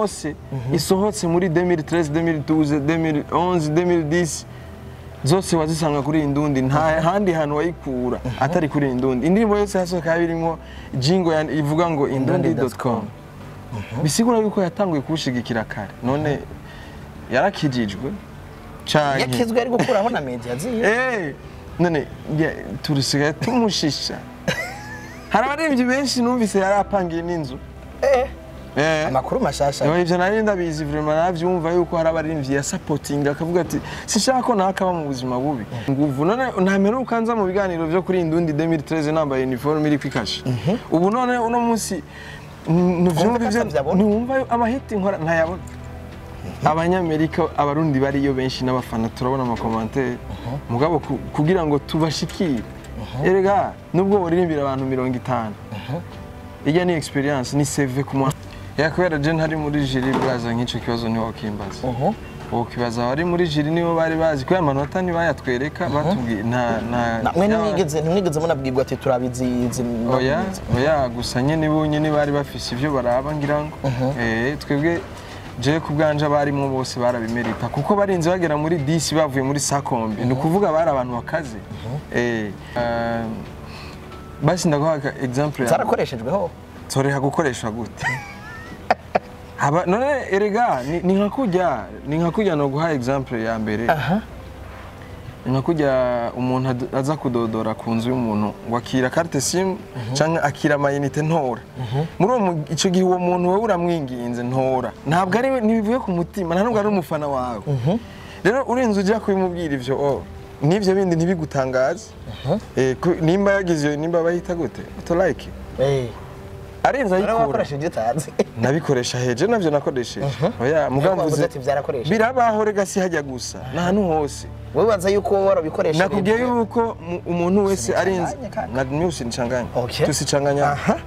yose isohotse muri 2013 2012 2011 2010 zose wazisanga kuri iyi ndundi nta handi hantu wayikura atari kuri iyi ndundi indirimbo yose yasohoka yaba irimo jingo ya- ivuga ngo indundi.com bisigura yuko yatanguye kuwushigikira kare none yarakijijwe canke yakizwe ari gukuraho na media ziye Eh, none ya- turisigaye tumushisha hari abaririmbyi benshi numvise yari apangiye n'inzu eh Eh. amakuru mashasha Yo, ivyo nari ndabizi vraiment navyumva yuko hari abaririmbyi ya supporting akavuga ati sinshaka ko nakaba mu buzima bubi nguvu none ntameruka nza mu biganiro vyo kuri Indundi 2013 nambaye uniforme iri kwikashe ubu none uno munsi ntuvyumva ko ivyo atavyabona? ntiwumva amahiti nkora ntayabona abanyamerika abarundi bariyo benshi n'abafana turabona amakomantere mugabo ku- kugira ngo tubashikire erega nubwo boririmbira abantu mirongo itanu ijya ni experience ni CV ku mwana ya kubera je ntari muri jiri bwaza nk'ico kibazo niho wakimbaza uhu ukibaza abari muri jiri nibo bari bazi kubera amanota ntibayatwereka batubwiye nta nta namwe ya- ntimwigeze ntimwigeze munabwirwa ati turabizi izi oya oya gusa nyene bonyene bari bafise ivyo baraba ngira ngo eh twebwe je ku bwanje abarimo bose barabimerita kuko barinze bagera muri 10 bavuye muri sakombe ni ukuvuga bari abantu bakaze eh ah, basi ndaguha ka- example ya zarakoreshejweho toreha gukoreshwa gute Haba, none erega ni, ni nka kujya ni nka kujya no guha example ya mbere aha ni nka kujya umuntu ad- aza kudodora ku nzu y'umuntu ngo akira carte sim cyangwa akira amayinite ntora muri uwo mu- ico gihe uwo muntu wowe uramwinginze ntora ntabwo ari ntibivuye ku mutima nta nubwo ari umufana wawe rero urinze ujya kubimubwira ivyo oh, n'ivyo bindi ntibigutangaze Eh, ku- nimba yagize iyo nimba bahita gute utolike eh arenze rero ayikura wakoresheje utazi nabikoresha heje navyo nakoresheje oya Mugamvuze mugamvuze ati byarakoresheje birabaho rega si hajya gusa n'ahantu hose wowe waza yuko wowe warabikoresheje nakubwiye yuko mu- umuntu wese arinze Usinichanganye kaka. na mimi usinichanganye Okay. tusichanganya aha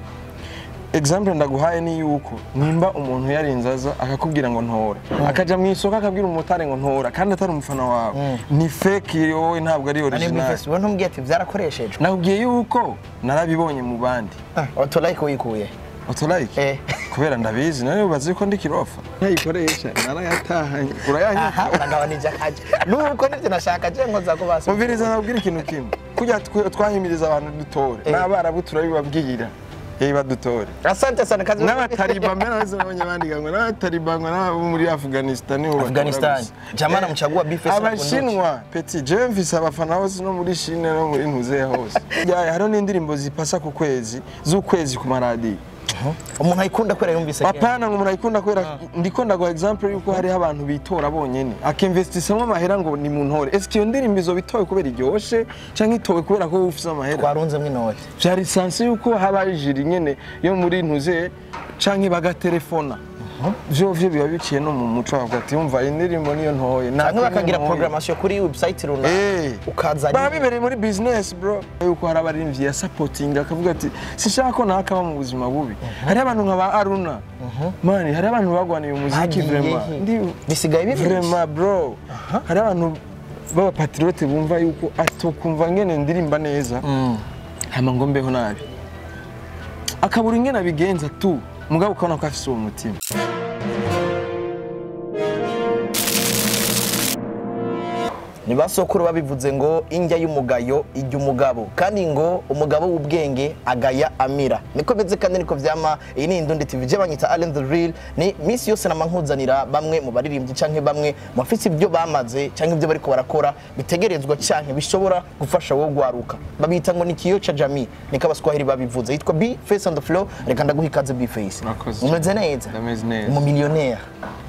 example ndaguhaye ni yuko nimba umuntu yarinze aza akakubwira ngo ntora akaja mu isoko akabwira umumotari ngo ntora kandi atari umufana wawe ni fake wowe ntabwo ari nani original bifesi wowe ntumbwiye ati byarakoreshejwe nakubwiye yuko narabibonye mu bandi otolike wikuye utolike eh kubera ndabizi nawe ubazi ko ndi kirofa ntayikoresha narayatahanye urayanyika aha uragabanije akaje nuko nivyo nashaka je ngo zakubasa mubwiriza nabwira ikintu kimwe kujya twe- twahimiriza abantu dutore Eh. n'abarabu turabibabwira yewe badutore asante sana kazi n'abatariba mbere nazo nabonye bandika ngo n'abatariba ngo n'abo muri afghanistan nibo batora Afghanistan gusa. jamana Eh, mchagua bifesi abashinwa peti jewe mfise abafana hose no muri shine no muri ntuzeya hose Ya, hariho n'indirimbo zipasa ku kwezi z'ukwezi ku maradiyo umuntu ayikunda kubera yumvise kenshi. apana ngo umuntu ayikunda kubera ndiko ndaguha example yuko hariho abantu bitora bonyene akimvestisamo amahera ngo ni mu ntore eske iyo ndirimbo izo bitowe kubera iryoshe canke itowe kubera ko wowe ufise amahera twarunzemwo inoti vyari sanse yuko haba jiri nyene yo muri ntuze canke bagatelefona vyo vyo biba biciye no mu muco bavuga ati umva indirimbo niyo ntoye canke bakagira ntoye." programmation kuri website runaka Eh. ukaza baba bibereye muri business bro yuko hari abarimvyi ya supporting akavuga ati sinshaka ko nakaba mu buzima bubi hari abantu nka ba Aruna mani hari abantu bagwaniye umuziki Bagiye vraiment he? ndi bisigaye bibishe vraiment bro hari abantu b'abapatriote bumva yuko atokumva ngene ndirimba neza hama ngo mbeho nabi akabura ingene abigenza tu mugabo ukabona ko afise uwo mutima ni basokuru babivuze ngo indya y'umugayo ijya umugabo kandi ngo umugabo w'ubwenge agaya amira niko beze kandi niko vyama iyi ni indundi tv je banyita Allen the real ni misi yose nama nkuzanira bamwe mu baririmbyi canke bamwe mu bafise ibyo bamaze canke ibyo bariko barakora bitegerezwa canke bishobora gufasha wowe gwaruka babita ngo ni kiyo cha jamii niko abaswahili babivuze yitwa B face on the floor reka ndaguha ikaze B face Murakoze. umeze neza Ndameze neza. umumiliyoneri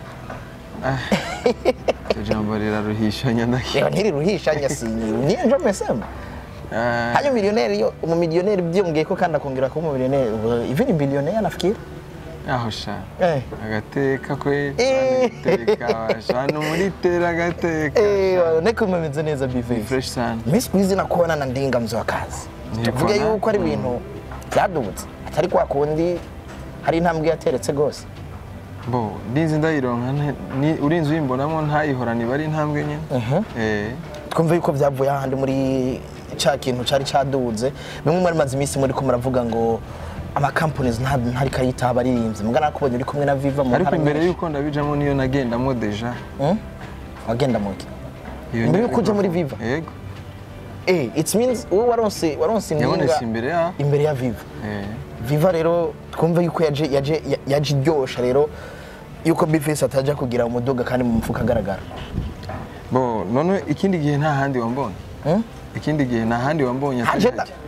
iryo jambo riraruhishanya ndakira reba ntiriruhisha nyasinyiru niyo njo mesema Hayo milioneri yo umumilioneri byongeye ko kandi akongera kuba umumilioneri ubu hivi ni bilioneri nafikiri aho sha eh agateka kwe Eh. agateka shano muri tera agateka eh neko umeze neza bife fresh sana Miss Squeeze nakuona na ndinga mzo wa kazi Nilikuwa tuvuge na- yuko ari ibintu byadubutse atari kwa kundi hari intambwe yateretse gose bo ndinzi ndayironka nte- ni- urinzi uyimbonamo ntayihorane iba ari intambwe nyine eh twumve yuko byavuye ahandi muri cya kintu cyari cyaduze bimwe muri maze iminsi muri ko muravuga ngo ama companies nta ntari kayita abaririmbyi mugana nakubonye uri kumwe na Viva mu ariko ntara imbere nyinshi. y'uko ndabijamo niyo nagendamo deja Hmm? wagenda muke Iyo Imbere ni- y'uko ujya muri Viva? yego eh it means wowe waronse waronse yabonetse impinga imbere ya imbere ya Viva eh, Viva rero twumve yuko yaje yaje yaje iryosha rero yuko Bface atajya kugira umuduga kandi mu mufuka agaragara bo none ikindi gihe nta handi wambonye Hmm? ikindi gihe nta handi wambonye atari Haje da- hajya.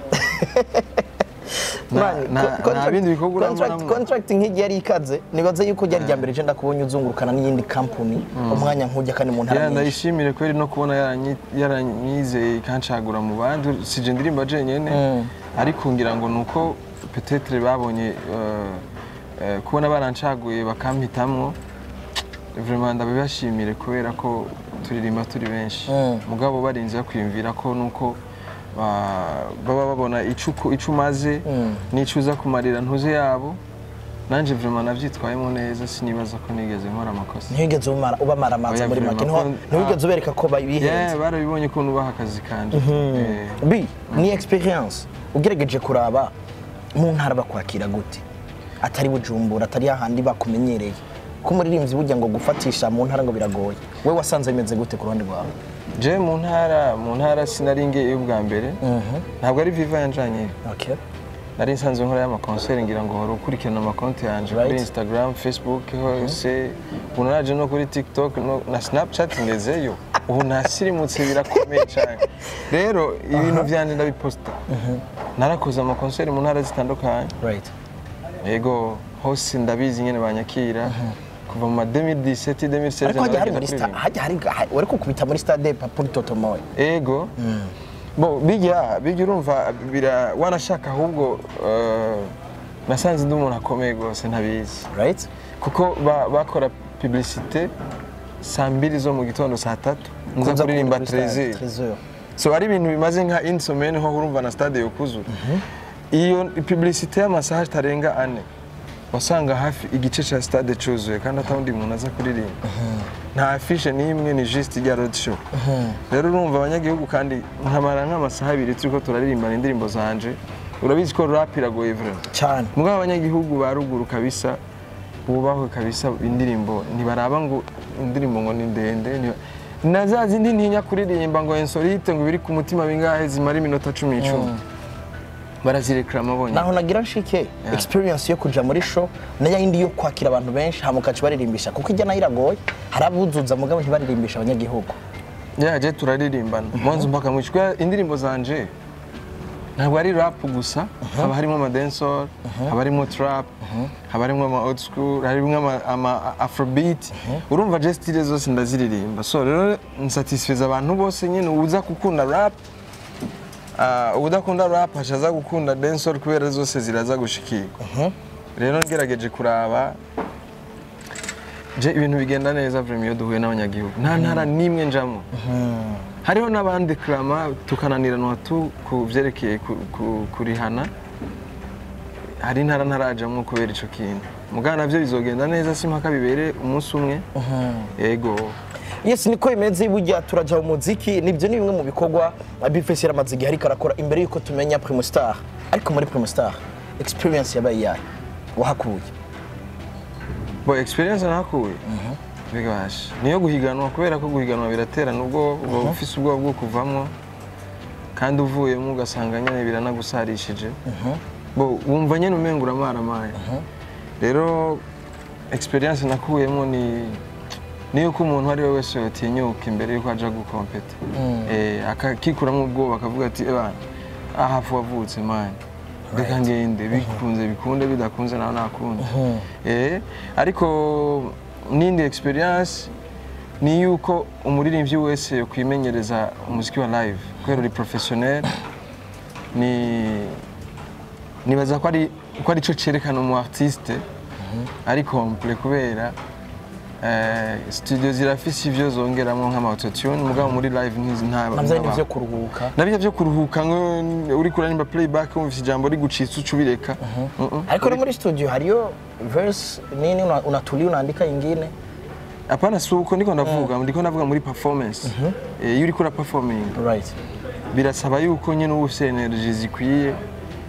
Na- Man, na- co- nta bindi bikorwa contract- urabonamo. contract nk'igihe yari ikaze nibaza yuko ryari rya mbere je ndakubonye uzungurukana n'iyindi company umwanya nk'ujya kandi mu ntara Ya, nyinshi ndayishimire kweri no kubona yaranyi- yaranyizeye ikancagura mu bandi sije ndirimba jenyene Mm. ariko ngira ngo nuko petetre babonye eh, eh, kubona barancaguye bakampitamwo vraiment ndabibashimire kubera ko turirimba turi benshi Mm. mugabo barinze bakwiyumvira ko nuko ba- baba babona ico uko- ico umaze Mm. n'ico uza kumarira ntuze yabo nanje vraiment navyitwayemo neza sinibaza ko nigeze nkora amakosa ntiwigeze ubamara ubamara amazi Oya, muri make vraiment, Ntiwa- ko- ntiwigeze ah. ubereka ko Yeah, bihenze barabibonye ko nubaha akazi kanje Eh, bi ni experience ugerageje kuraba mu ntara bakwakira gute atari bujumbura atari hahandi bakumenyereye ko umuririmbyi burya ngo gufatisha mu ntara ngo biragoye we wasanze bimeze gute ku ruhande rwawe je mu ntara mu ntara sinari ngeyo ubwa mbere ntabwo ari viva yanjanye okay nari nsanzwe nkora y'amakonseri ngira ngo hora ukurikirana amakonti yanje Right. kuri instagram facebook hose ubu naraje no kuri tiktok no, na snapchat ngezeyo ubu nasirimutse birakomeye cyane rero ibintu vyanje ndabiposta narakoze amakonseri mu ntara zitandukanye right yego hose ndabizi nyene banyakira kuva mu ma 2017 2016 ariko hajya hari naragenda muri sta kuririmba. hajya hari ha- wari kukubita muri stade papuri totomoye ego bo bijya bijya urumva bira wanashaka ahubwo eh, nasanze ndi umuntu akomeye rwose ntabizi right kuko ba- bakora publicité saa mbiri zo mu gitondo saa tatu nza Kuza kuririmba kuri stade, trezir Trésor. so ari ibintu bimaze nka insomene ho urumva na stade yokuzura iyo publicité y'amasaha atarenga ane wasanga hafi igice cya stade cyuzuye kandi atawundi muntu aza kuririmba nta afishe n'imwe ni juste ijya road show rero urumva abanyagihugu kandi nkamara nk'amasaha abiri turiko turaririmbana indirimbo zanje urabizi ko rap iragoye vraiment cyane mugabo abanyagihugu ba ruguru kabisa bubahwe kabisa indirimbo ntibaraba ngo indirimbo ngo ni ndende ntiba- na za zindi ntinya kuririmba ngo insolite ngo biri ku mutima bingahe zimara iminota cumi n'icumi barazirekrama bonyine naho nagira nshike experience yo kuja muri show nayo yindi yo kwakira abantu benshi hama ukaca baririmbisha kuko ijya nayo iragoye hari abuzuza mugabo ntibaririmbisha abanyagihugu yaje turaririmbana mwanzu mpaka mwishu kubera indirimbo zanje ntabwo ari rap gusa haba harimo ama dancehall haba harimo trap haba harimo ama old school harimo ama, ama afrobeat urumva je style zose ndaziririmba so rero nsatisfeza abantu bose nyine uza gukunda rap uh, udakunda rap ashaza gukunda dancehall kubera zose ziraza gushikirwa rero ngerageje kuraba je ibintu bigenda neza vraiment iyo duhuye n'abanyagihugu nta ntara n'imwe njamo hariho n'abandi krama tukananiranwa tu ku vyerekeye ku- ku- kurihana hari intara ntarajamwo kubera ico kintu mugana navyo bizogenda neza si mpaka bibere umunsi umwe yego yes niko bimeze burya turaja mu muziki nibyo ni bimwe mu bikorwa bifesi yaramaze igihe ariko arakora imbere yuko tumenya primustar ariko muri primustar experience yabaye iyahe wahakuye bo experience nakuye bigasha niyo guhiganwa kubera ko guhiganwa biraterana ubwo uba ufise ubwoba bwo kuvamwo kandi uvuyemo ugasanga nyene biranagusarishije bo wumva nyene umenga uramaramaye rero experience nakuyemo ni niyo ko umuntu ari we wese yotinyuka imbere yuko aja gukompeta eh akakikuramwo ubwoba akavuga ati ebana aha hafu wavutse mani reka ngende bikunze bikunde bidakunze nawe nakunda eh ariko n'indi experience ni yuko umuririmbyi wese yokwimenyereza umuziki wa live kubera uri professionnel ni nibaza ko ari ko ari cyo cyerekana umu artiste ari complet kubera eh, studio zirafise ivyo zongeramo nk'ama autotune mugabo muri live ntizi nta navyo ni ntaba- vyo kuruhuka nabyo byo kuruhuka ngo uri kuririmba playback wumvise ijambo rigucitse uca ubireka Mm-mm. ariko no muri studio hariyo verse nini una- unatulia unaandika ingine apana si uko ndiko ndavuga ndiko ndavuga muri performance Eh, iyo uriko ura performing right birasaba yuko nyine uba ufite energy zikwiye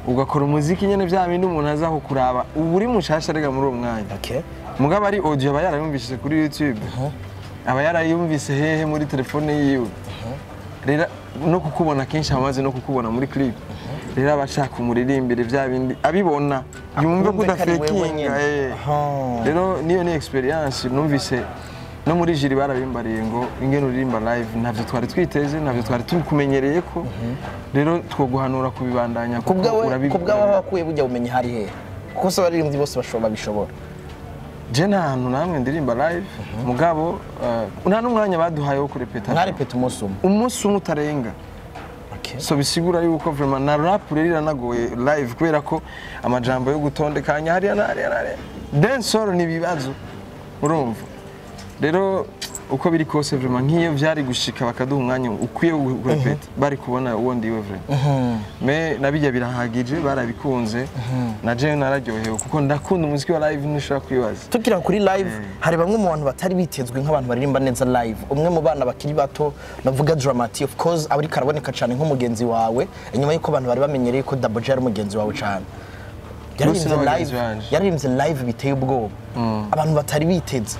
ugakora umuziki nyene vya bindi umuntu aza kukuraba ubu uri mushasha rega muri uwo mwanya okay mugabo ari audio aba yarayumvishije kuri youtube aba yarayumvise hehe muri telefone yiwe rero no kukubona kenshi amaze no kukubona muri clip rero aba ashaka umuririmbire vya bindi abibona yumve ko Akumve ko ari wewe udafekinga nyene. eh. Aha. rero niyo ni experience numvise no muri jiri barabimbariye ngo ingene uririmba live ntavyo twari twiteze ntavyo twari tukumenyereye ko rero twoguhanura kubibandanya kuko kubwawe urabikora. kubwawe aho wakuye bujya bumenyi hari hehe kuko se abaririmbyi bose bashobora babishobora je nta hantu namwe ndirimba live mugabo eh, nta n'umwanya baduhaye wo kurepeta mwarepeta umunsi umwe umunsi umwe utarenga Okay. so bisigura yuko vraiment na rap rero iranagoye live kubera ko amajambo yo gutondekanya hariya na hariya na hariya dancehall ni ibibazo urumva rero uko biri kose vraiment nk'iyo vyari gushika bakaduha umwanya ukwiye wo kurepeta bari kubona uwo ndiwe vraiment me nabijya birahagije barabikunze na jewe nararyohewe kuko ndakunda umuziki wa live ntushobora kwibaza tukira kuri live hari bamwe mu bantu batari bitezwe nk'abantu baririmba neza live umwe mu bana bakiri bato navuga Dramati of course aba ariko araboneka cyane nk'umugenzi wawe inyuma y'uko abantu bari bamenyereye ko Double J ari umugenzi wawe cyane yaririmbye ni live abagenzi banje. yaririmbye live biteye ubwoba abantu batari biteze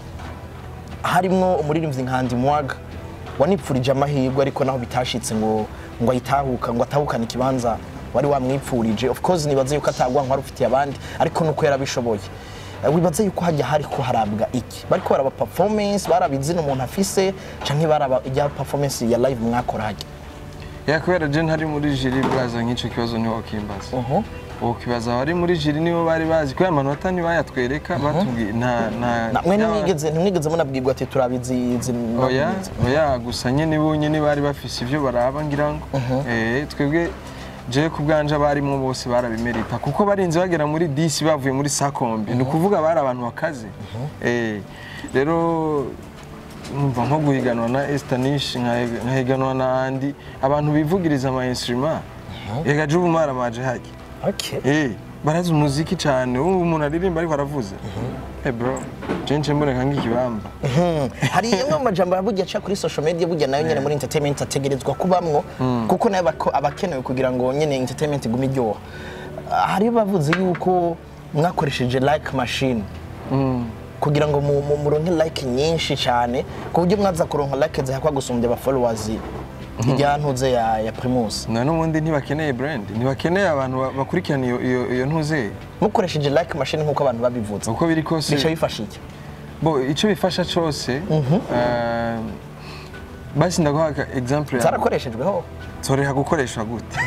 harimwo umuririmbyi nka Andy Mwaga wanipfurije amahirwe ariko naho bitashitse ngo ngo ayitahuka ngo atahukane ikibanza wari wamwipfurije of course nibaze yuko atagwa nkwari ufitiye abandi ariko nuko yarabishoboye Eh, wibaze yuko hajya hari ko harabwa iki bariko baraba performance baraba izina umuntu afise canke baraba ijya performance ya live mwakora hajya ya kubera je ntari muri jiri bwaza nk'ico kibazo niho wakimbaza uhu ukibaza abari muri jiri nibo bari bazi kubera amanota ntibayatwereka batubwiye nta nta na mwe yaba- ntimwigeze ntimwigeze munabwirwa ati turabizi izi oya oya gusa nyene bo nyene bari bafise ivyo baraba ngira ngo eh twebwe je ku bwanje abarimo bose barabimerita kuko barinze bagera muri 10 bavuye muri sakombi ni ukuvuga bari abantu bakaze eh rero numva nko guhiganwa na Estanish nkahiganwa na Andy abantu bivugiriza ama instrument ega je ubu maramaje haki okay Eh, barazi umuziki cyane ubu umuntu aririmba ariko aravuze eh bro je nce mboneka nk'ikibamba Mhm. hari imwe mu majambo burya aca kuri social media burya nayo nyene muri entertainment ategerezwa kubamwo kuko nayo bako- aba akenewe kugira ngo nyene entertainment igume iryoha Ah, hari bavuze yuko mwakoresheje like machine kugira ngo mu- mu- muronke like nyinshi cyane ku buryo mwaza kuronka like zihakwa gusumbya aba followers ijya ntuze ya, ya Primus na n'ubundi ntibakeneye brand ntibakeneye abantu ba- bakurikirana iyo iyo iyo ntuze mukoresheje like machine nk'uko abantu babivuze uko biri kose bica bifasha iki bo icyo bifasha cyose eh, basi ndaguha aka example ya zarakoreshejweho nsoreha gukoreshwa gute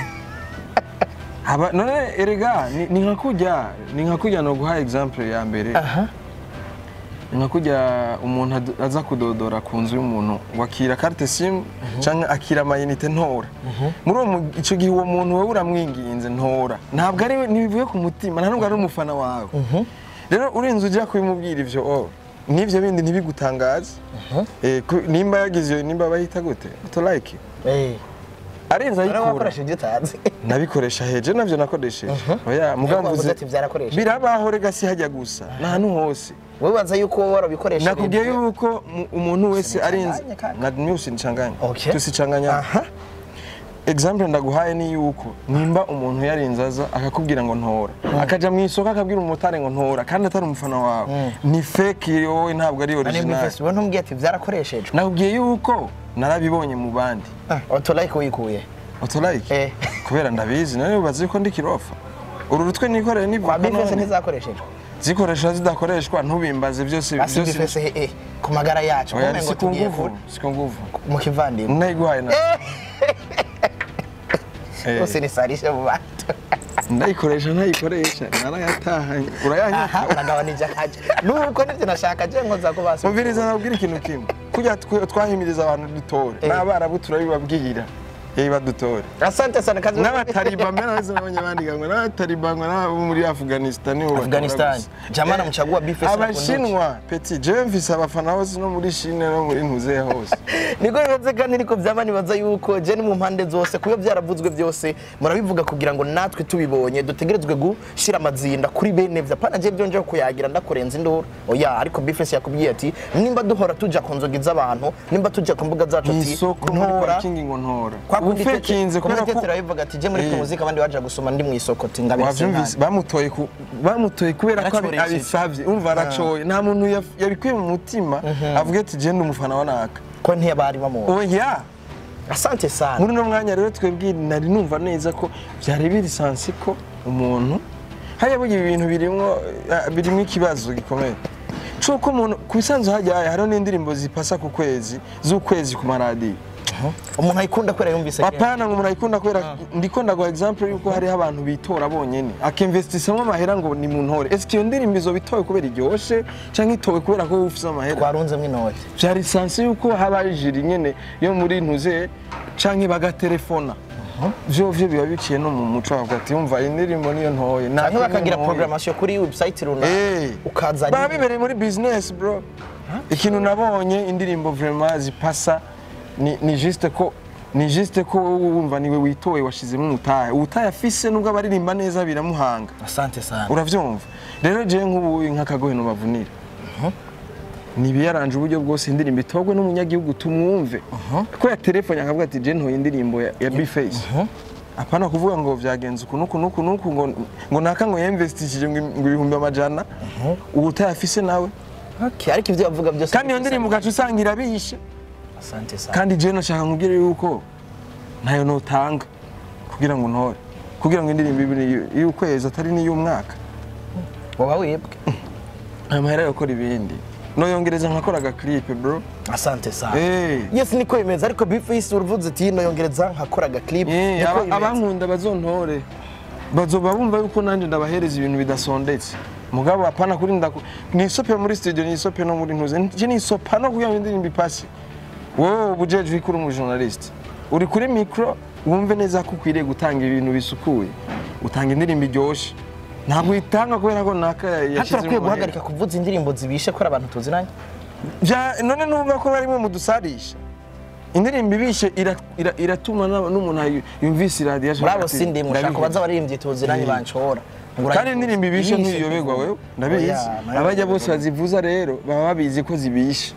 haba none erega ni- ni nka kujya ni nka kujya no guha example ya mbere aha ni nka kujya umuntu ad- aza kudodora ku nzu y'umuntu ngo akira carte sim cyangwa akira amayinite ntora muri uwo mu- icyo gihe uwo muntu wowe uramwinginze ntora ntabwo ari we ntibivuye ku mutima nta nubwo ari umufana wawe rero urinze ujya kubimubwira ivyo oh, n'ivyo bindi ntibigutangaze Eh, ku- nimba yagize iyo nimba bahita gute utolike eh arenze Rero ayikura wakoresheje ibyo utazi nabikoresha heje navyo nakoresheje oya mugabo wavuze mvuze ati byarakoresheje. birabaho rega si hajya gusa n'ahantu hose wowe baza yuko wowe warabikoresheje nakubwiye yuko mu- umuntu wese arinze Usinichanganye kaka. na mimi usinichanganye Okay. tusichanganya aha example ndaguhaye ni yuko nimba umuntu yarinze aza akakubwira ngo ntora akaja mu isoko akabwira umumotari ngo ntora kandi atari umufana wawe ni fake wowe ntabwo ari nani muri original festival ntumbwiye ati byarakoreshejwe nakubwiye yuko narabibonye mu bandi Ah, autolike wikuye otolike Eh. kubera ndabizi nawe ubazi ko ndi kirofa uru rutwe nikoreye ni kwa bifese ntizakoreshejwe zikoresha zidakoreshwa ntubimbaze byose basi byose bifese he eh, ku magara yacu oya kumengo si ku tugiye nguvu ku- si ku nguvu mu kivandimwe ndayiguhaye na Eh. bose nisarishe mu bantu ndayikoresha ntayikoresha narayatahanye urayanyaka aha uragabanije akaje nuko nibyo nashaka je nkoza ko basi mubwiriza nabwira ikintu kimwe kujya twe- twahimiriza abantu dutore Eh. n'abarabu turabibabwira eh badutore asante sana kazi n'abataliban mbere nazo nabonye bandiganwa n'abataliban n'abo muri afghanistan nibo batora Afghanistan gusa. jamana Eh, mchagua bifese abashinwa peti jewe mfise abafana hose no muri shine no muri ntuzeya hose niko bimeze kandi niko byaba nibaza yuko je ni mu mpande zose kuyo byaravuzwe byose murabivuga kugira ngo natwe tubibonye dutegerezwe gushyira amazinda kuri bene vya pana je byonje kuyagira ndakurenza induru oya ariko bifese yakubwiye ati nimba duhora tuja ku nzoga z'abantu nimba tuja ku mbuga zacu ati isoko muri ntora parikingi ngo ntora Kwa ubundi Ufekinze kubera ko- ko bivuga ati je muri Eh. muzika abandi baja gusoma ndi mu isoko ati ngabire wavyumvise bamutoye ku- bamutoye kubera ko abi- Aracoresheje. abisavye urumva aracoye nta muntu yaf- yabikuye mu mutima avuga ati je ndi umufana wa naka ko ntiyabari bamuzi oya asante sana muri uno mwanya rero twebwe nari numva neza ko byari biri sansi ko umuntu hariya burya ibi bintu birimwo eh, birimwo ikibazo gikomeye cuko umuntu ku bisanzwe hajyaye hariho n'indirimbo zipasa ku kwezi z'ukwezi ku maradiyo umuntu ayikunda kubera yumvise kenshi. apana ngo umuntu ayikunda kubera ndiko ndaguha example yuko hariho abantu bitora bonyene akinvestisamo amahera ngo ni mu ntore ese iyo ndirimbo izo bitowe kubera iryoshe canke itowe kubera ko ufise amahera twarunzemo inoti vyari sansi yuko haba jiri nyene yo muri ntuze canke bagatelefona vyo vyo biba biciye no mu muco wavuga ati yumva iyi ndirimbo niyo ntoye nta canke kindi bakagira ntoye." programmation kuri website runaka Eh. ukaza baba bibereye muri business bro ikintu nabonye indirimbo vraiment zipasa ni, ni juste ko ni juste ko wumva niwe witoye washizemo umutahe ubutahe afise nubwo abaririmba neza biramuhanga asante sana uravyumva rero jewe nk'ubu nk'akagohe nobavunira nibiyaranje uburyo bwose indirimbo itogwe n'umunyagihugu tumwumve ko ya telefone akavuga ati je ntoye indirimbo ya, ya bface apana kuvuga ngo vyagenze uku nuku nuku nuku ngo ngo naka ngo yinvestishije ngo ngo ibihumbi amajana ubutahe afise nawe okay ariko ivyo bavuga byose kandi iyo ndirimbo ugaca usanga irabishe asante sana kandi je nashaka nkubwire yuko ntayo notanga kugira ngo ntore kugira ngo indirimbo ibe y'ukwezi atari n'iy'umwaka woba wibwe aya mahera yo gukora ibindi noyongereza nkakora agaklipe bro asante sana Eh. yes niko bimeze ariko bifisi uruvuze ati no yongereza nkakora agaclip Eh, niko aba- bimeze abankunda bazontore bazoba bumva yuko nanjye ndabahereza ibintu bidasondetse mugabo apana kuri ndaku nisope muri studio nisope no muri ntuze nje nisopa no kugira ngo indirimbo ipasi wowe ubujeje uri kuri umujournaliste uri kuri micro wumve neza ko ukwiriye gutanga ibintu bisukuye utanga indirimbo iryoshe ntabwo uyitanga kubera ko naka hata yashizemo urakwiye amahera. guhagarika kuvuza indirimbo zibishe ko ari abantu tuziranye Vya- none numva ko barimo mudusarisha indirimbo ibishe ira- ira- iratuma n'aba- n'umuntu ayi- yumvise iradiyo muri abo sindi mushaka kubaza abaririmbyi tuziranye Eh. banshobora Ngo kandi urayikuze. indirimbo ibishe Ibishe ntiyoberwa kuvuga. wewe ndabizi Oya, nayo abajya ndabivuga. bose bazivuza rero baba babizi ko zibishe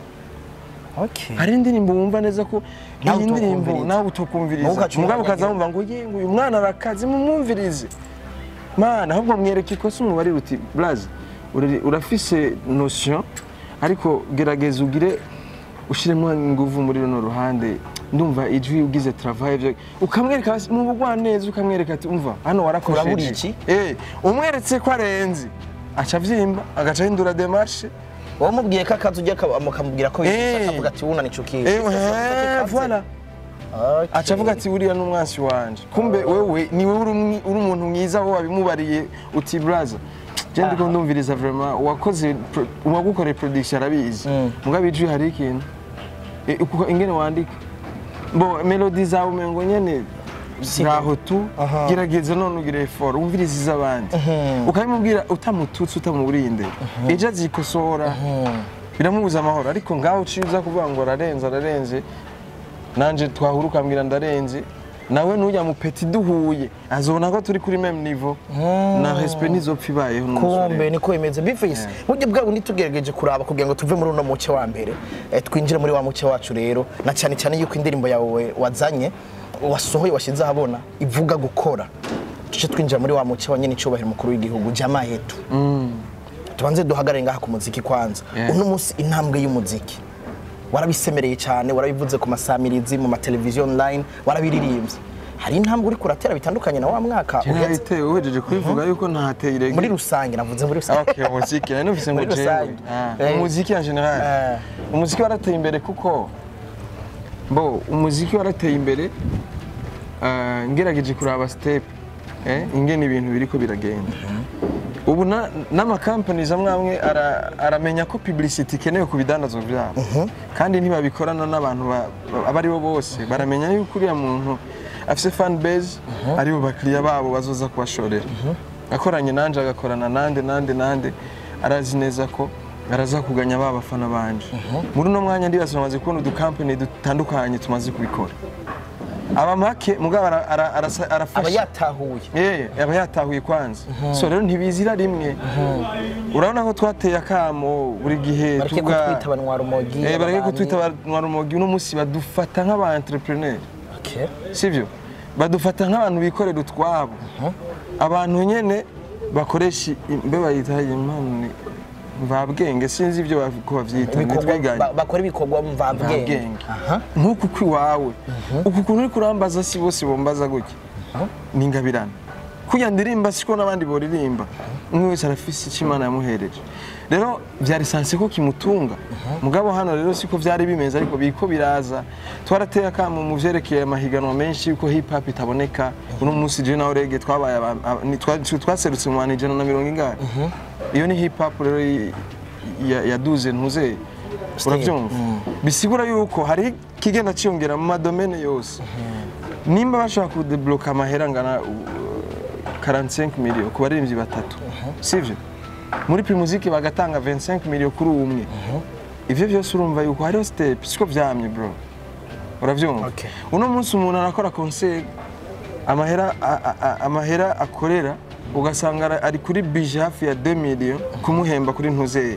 Okay. hari indirimbo wumva neza ko Nawe iyi ndirimbo utokumviriza. nawe utokumviriza Nawe ugaca mugabo ukaza umwanya wumva ngo ye ngo uyu mwana arakaze mumwumvirize mana ahubwo mwereke ikosa umubarire uti blaze uri- urafise notion ariko gerageza ugire ushiremo inguvu muri runo ruhande ndumva ijwi ugize travail byo ukamwereka basi mu bugwaneza ukamwereka ati umva hano warakosheje Urabura iki? eh umweretse ko arenze aca avyimba agaca ahindura demarche wowe mubwiye ko akazi ujya mukamubwira ko Eh. yifasha akavuga ati wuna nicukiye eh eh, voilà aca avuga ati buriya n'umwansi wanje kumbe wewe ni wowe uri umwi- uri umuntu mwiza wowe wabimubariye uti braza je ndiko ndumviriza vraiment uwakoze pro- uwagukoreye production arabizi Mm. mugabo ijwi hari ikintu Eh, uko- ingene wandika bo melody zawe umengo nyene ngaho tu Aha. gerageza none ugire effort wumvirize iz'abandi ukabimubwira utamututse utamuburinde ejo azikosora biramubuza amahoro ariko ngaho uciye uza kuvuga ngo ararenze ararenze nanje twahura ukambwira ndarenze nawe nujya mu peti duhuye azobona ko turi kuri meme niveau na respect ntizopfa ibayeho n'umusore. kumbe niko bimeze bifise burya bwabo ntitugerageje kuraba kugira ngo tuve muri uno muce wa mbere eh, twinjire muri wa muce wacu rero na cyane cyane yuko indirimbo yawe wazanye wasohoye washyize ahabona ivuga gukora tuce twinjira muri wa muce wa nyine icyubahiro umukuru w'igihugu jama yetu tubanze duhagarare ngaha ku muziki kwanza Yeah. uno munsi intambwe y'umuziki warabisemereye cyane warabivuze ku masamirizi mu mateleviziyo online warabiririmbye hari intambwe uri kuratera bitandukanye na wa mwaka Je uhetse nabitewe uhejeje kubivuga yuko ntateye irege muri rusange navuze muri rusange Okay, umuziki nari numvise ngo Muri jewe rusange. Ah, Eh. umuziki en general Eh. umuziki warateye imbere kuko bo umuziki warateye imbere ah, ngerageje kuraba step eh, ingene ibintu biriko biragenda ubu na- n'amakampanies amwe amwe ara- aramenya ko publicity ikenewe ku bidandazwa byabo kandi ntibabikorana n'abantu ba- ba- abo ari bo bose baramenya yuko uriya muntu afise fan base aribo bakiriya babo bazoza kubashorera akoranye nanje agakorana nande nande nande arazi neza ko araza kuganya ba bafana banje muri uno mwanya ndibaza bamaze kubona udukampani dutandukanye tumaze kubikora aba make mugabo ara- ara- arasa- aba arafasha yatahuye Eh, aba yatahuye kwanza so rero ntibizira rimwe urabona ko twateye akamo buri gihe bareke tuga- kutwita abanwarumogi Eh, bareke ababanyi. kutwita abanwarumogi uno munsi badufata nk'aba entrepreneur Okay. sibyo badufata nk'abantu bikorera utwabo abantu nyene bakoresha imbe bayita impano ni- mvabwenge sinzi ibyo bav- ko bavyita Ibikorwa- ntitwiganye ba- bakora ibikorwa mvabwenge Mvabwenge. Aha. nk'uku kw'iwawe uku kuntu uri kurambaza si bose bombaza gutya ni ingabirane kurya ndirimba siko n'abandi boririmba umwe wese arafise icyo imana yamuhereje rero byari sanse ko kimutunga mugabo hano rero siko byari bimeze ariko biriko biraza twarateye akamo mu vyerekeye amahiganwa menshi yuko hip hop itaboneka uno munsi je nawe rege twabaye aba- aba- ni- twa- twaserutse mu bantu ijana na mirongo ingahe iyo ni hip hop rero i- ya- yaduze ntuzeye urabyumva bisigura yuko hari ikigenda cyiyongera mu madomene yose nimba bashobora kudebloka amahera angana uh, 45 miliyo ku baririmbyi batatu sivyo muri primuzike bagatanga 25 miliyo kuri umwe ivyo byose urumva yuko hariho step siko vyamye bro uravyumva Okay. uno munsi umuntu arakora concert amahera a- a- a- amahera akorera ugasanga ara- ari kuri bije hafi ya 2 miliyo kumuhemba kuri ntuzeye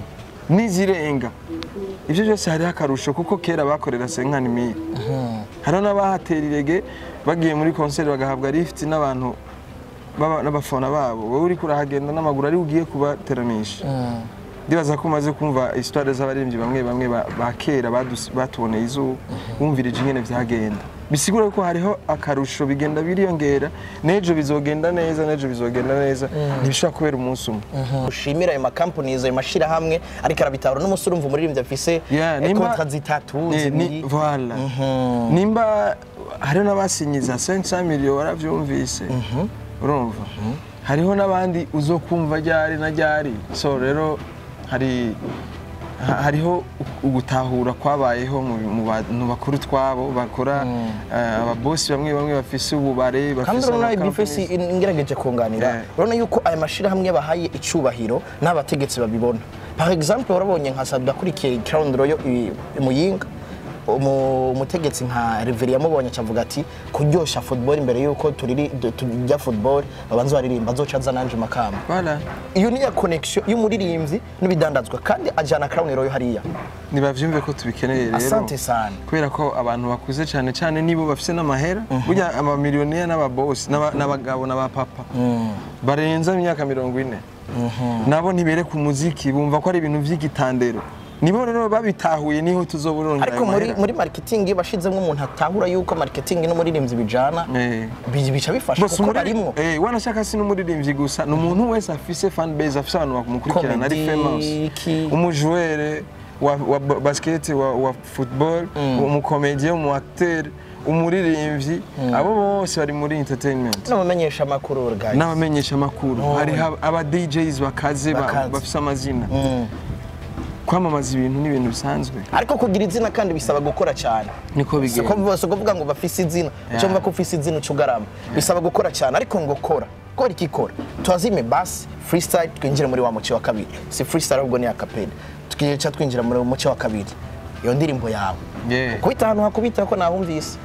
n'izirenga ibyo byose hariho akarusho kuko kera bakorera senkani mili hariho n'abahatera irege bagiye muri konseri bagahabwa lift n'abantu baba- n'abafana babo wowe uriko urahagenda n'amaguru ari ugiye kubateramisha ndibaza ko umaze kumva histoire z'abaririmbyi bamwe bamwe ba ba kera badus- batuboneye izuba wumvirije ingene vyagenda bisigura ko hariho akarusho bigenda biriyongera n'ejo bizogenda neza n'ejo bizogenda neza ntibishobora kubera umunsi umwe ushimira ayo makampanizi ayo mashyirahamwe ariko arabitahura n'umusore urumva umuririmbyi afise Yeah, eh, nimba- kontra zitatu Eh, ni- zibiri voilà. nimba hariho n'abasinyiza 500 miliyo waravyumvise urumva hariho n'abandi uzokumva ryari na ryari so rero hari ha- hariho ugutahura kwabayeho mu mu bantu bakuru twabo bakora eh, ababosi bamwe bamwe bafise ububare kandi bafise urabona amakampani. ibifesi ngerageje kunganira Yeah. urabona yuko aya mashyirahamwe bahaye icubahiro n'abategetsi babibona par exemple warabonye nka sabi akurikiye crown royal i- i muyinga umu- umutegetsi nka reveri yamubonye acavuga ati kuryosha football imbere yuko turiri du- tujya football babanza baririmba azoca aza nanje makamba Voilà. iyo niya connection y'umuririmbyi n'ibidandazwa kandi ajana crown royal hariya nibavyumve ko tubikeneye rero asante sana kubera ko abantu bakuze cyane cyane nibo bafite n'amahera burya amamiliyoniya n'ababosi n'aba- n'abagabo n'abapapa barenza imyaka mirongo ine nabo ntibereka umuziki bumva ko ari ibintu by'igitandero nibo rero babitahuye niho tuzoburongera ariko ayo muri mahera. muri marketing bashizemo umuntu atahura yuko marketing n'umuririmbyi bijana Eh. bi- bica bifasha Bose kuko umuri- barimwo eh, wanashaka si n'umuririmbyi gusa ni umuntu wese afise fan base afise abantu bamukurikirana ari Comedy, famous ki- umujuwere wa, wa ba- basket wa, wa football umukomediye umu acteur umuririmbyi abo bose bari muri entertainment n'abamenyesha amakuru guys n'abamenyesha amakuru Oh. hariho aba DJs bakaze ba- Bakaze. bafise amazina Mm. kwamamaza ibintu ni ibintu bisanzwe ariko kugira izina kandi bisaba gukora cyane niko siko bigenda bose kuvuga ngo bafise izina Yeah. ucyo ko ufise izina ucugarama bisaba gukora cyane ariko ngo kora kora iki kora tuazime basi freestyle twinjire muri wa muco wa kabiri si freestyle ahubwo ni akapeli tukica twinjira muri muco wa kabiri iyo ndirimbo yawe Yeah. kubita ahantu hakubita ko nahumvise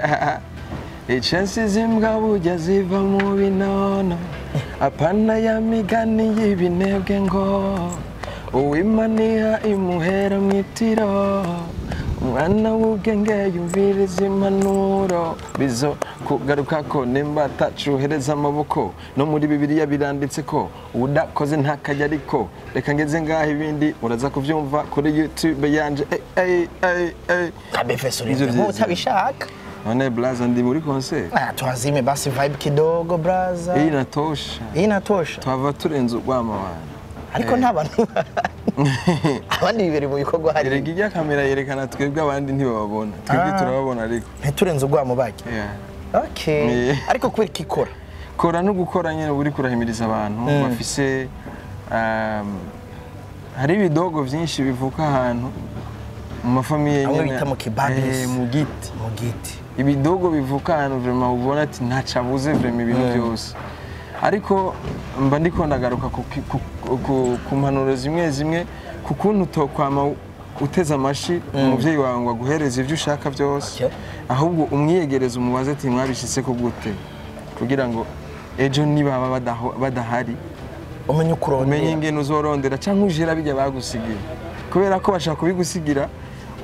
Ichensi zimbwa burya ziva mu binono apana ya migani y'ibinebwe ngo uwimaniha imuhera mu itiro umwana w'ubwenge yumviriza impanuro bizo kugaruka ko nimba atacuhereza amaboko no muri bibiliya biranditse ko udakoze ntakajya ariko reka ngeze ngaho ibindi uraza kubyumva kuri youtube yanje ey, ey, ey, ey. kabefeso Ivyo rimwe vyiza. utabishaka none blaza ndi muri concert Ah, tuazime basi vibe kidogo braza iyi natosha iyi inatosha twava turenze urwamo abantu ariko nta bantu abandi bibiri mu bikorwa hari erega ijya kamera yerekana twebwe abandi ntibababona twebwe Ah. turababona ariko ntiturenze urwamo bajya Yeah. okay Eh. ariko kubera ko ikora kora no gukora nyine uba uri kurahimiriza abantu bafise um, hari ibidogo byinshi bivuka ahantu mu mafamiye Hamwe nyene- bita mu kibabisi. Eh, mu giti mu giti ibidogo bivuka ahantu vrema ubona ati ntaco abuze vrema ibintu byose ariko mba ndiko ndagaruka ku, ku, ku, ku mpanuro zimwe zimwe ku kuntu utokwama uteze amashi umuvyeyi wawe ngo aguhereze ivyo ushaka byose Okay. ahubwo umwiyegereza umubaze ati mwabishitse ko gute kugira ngo ejo nibaba badaho- badahari umenye uko umenye urondera ingene uzorondera cyangwa ujira bijya bagusigira kubera ko bashaka kubigusigira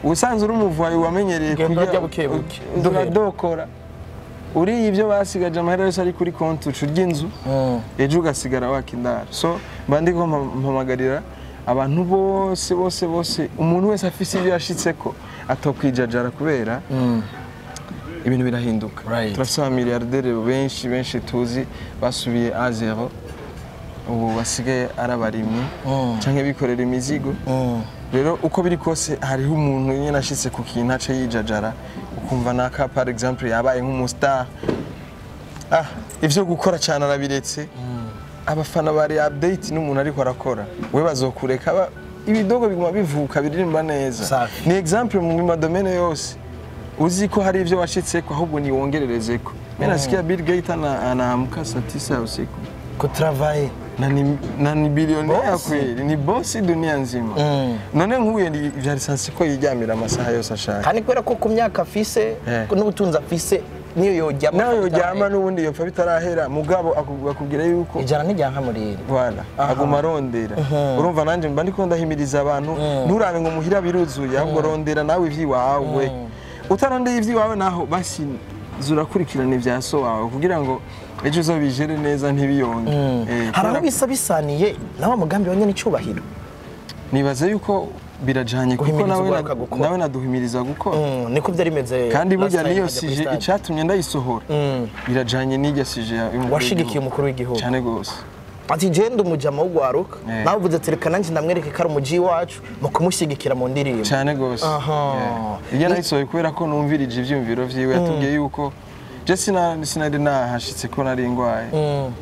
ubusanzwe uri umuvuyi wamenyereye Ugenda urya buke buke. uradokora uriye ibyo basigaje amahera yose ari kuri konti uca urya inzu ejo ugasigara wakindara so mba ndiko mpa- mpamagarira abantu bose bose bose umuntu wese afise ibyo yashitseko atokwijajara kubera ibintu birahinduka Right. turafise abamiliyarderi benshi benshi tuzi basubiye a zero ubu basigaye ari abarimyi canke bikorera imizigo rero uko biri kose hariho umuntu nyine ashitse ku kintu ace yijajara ukumva naka par exemple yabaye nk'umustar ah ivyo gukora cyane arabiretse abafana bari update n'umuntu ariko arakora we bazokureka ba- ibidogo biguma bivuka biririmba neza Safi. ni exemple mu madomene yose uzi ko hari ivyo washitseko ahubwo niwongererezeko mimi nasikia Bill Gates ana anaamka saa tisa ya usiku kutravaye na ni, na ni bilionea Bosi. kweli ni bosi dunia nzima Mm. none nk'uye ni vyari sansi ko yiryamira amasaha yose ashaka kandi kubera ko ku myaka afise Eh. n'ubutunzi afise niyo yoryama nawe yoryama n'ubundi yopfa bitarahera mugabo aku- akubwira yuko ijana n'ijyanka muri Voilà, aguma arondera urumva nanjye mba ndiko ndahimiriza abantu nturabe ngo muhira biruzuye ahubwo rondera nawe ivy'iwawe utarondeye ivy'iwawe naho basi zurakurikirana ivya so wawe kugira ngo ejo uzobijere neza ntibiyonge Eh, hari aho kubera- bisa bisaniye na wa mugambi wa nyene icubahiro nibaza yuko birajanye kuko Guhimiriza nawe urwaruka na- gukora. nawe naduhimiriza gukora Mm, niko byari bimeze kandi last burya time niyo nkajya kuri sije stade. icatumye ndayisohora Mm. birajanye n'irya sije ya- y'umukuru washigikiye w'igihugu. umukuru w'igihugu cane gose ati jenda umujama w'ugwaruka Eh. nawe uvuze ati reka nanjye ndamwereke ko ari umuji wacu mu kumushyigikira mu ndirimbo cyane gose Aha. Yeah. iyo nayisohoye kubera ko numvirije ivyiyumviro vyiwe yatubwiye yuko je sina- sinari nahashitse ko nari ngwaye Mm.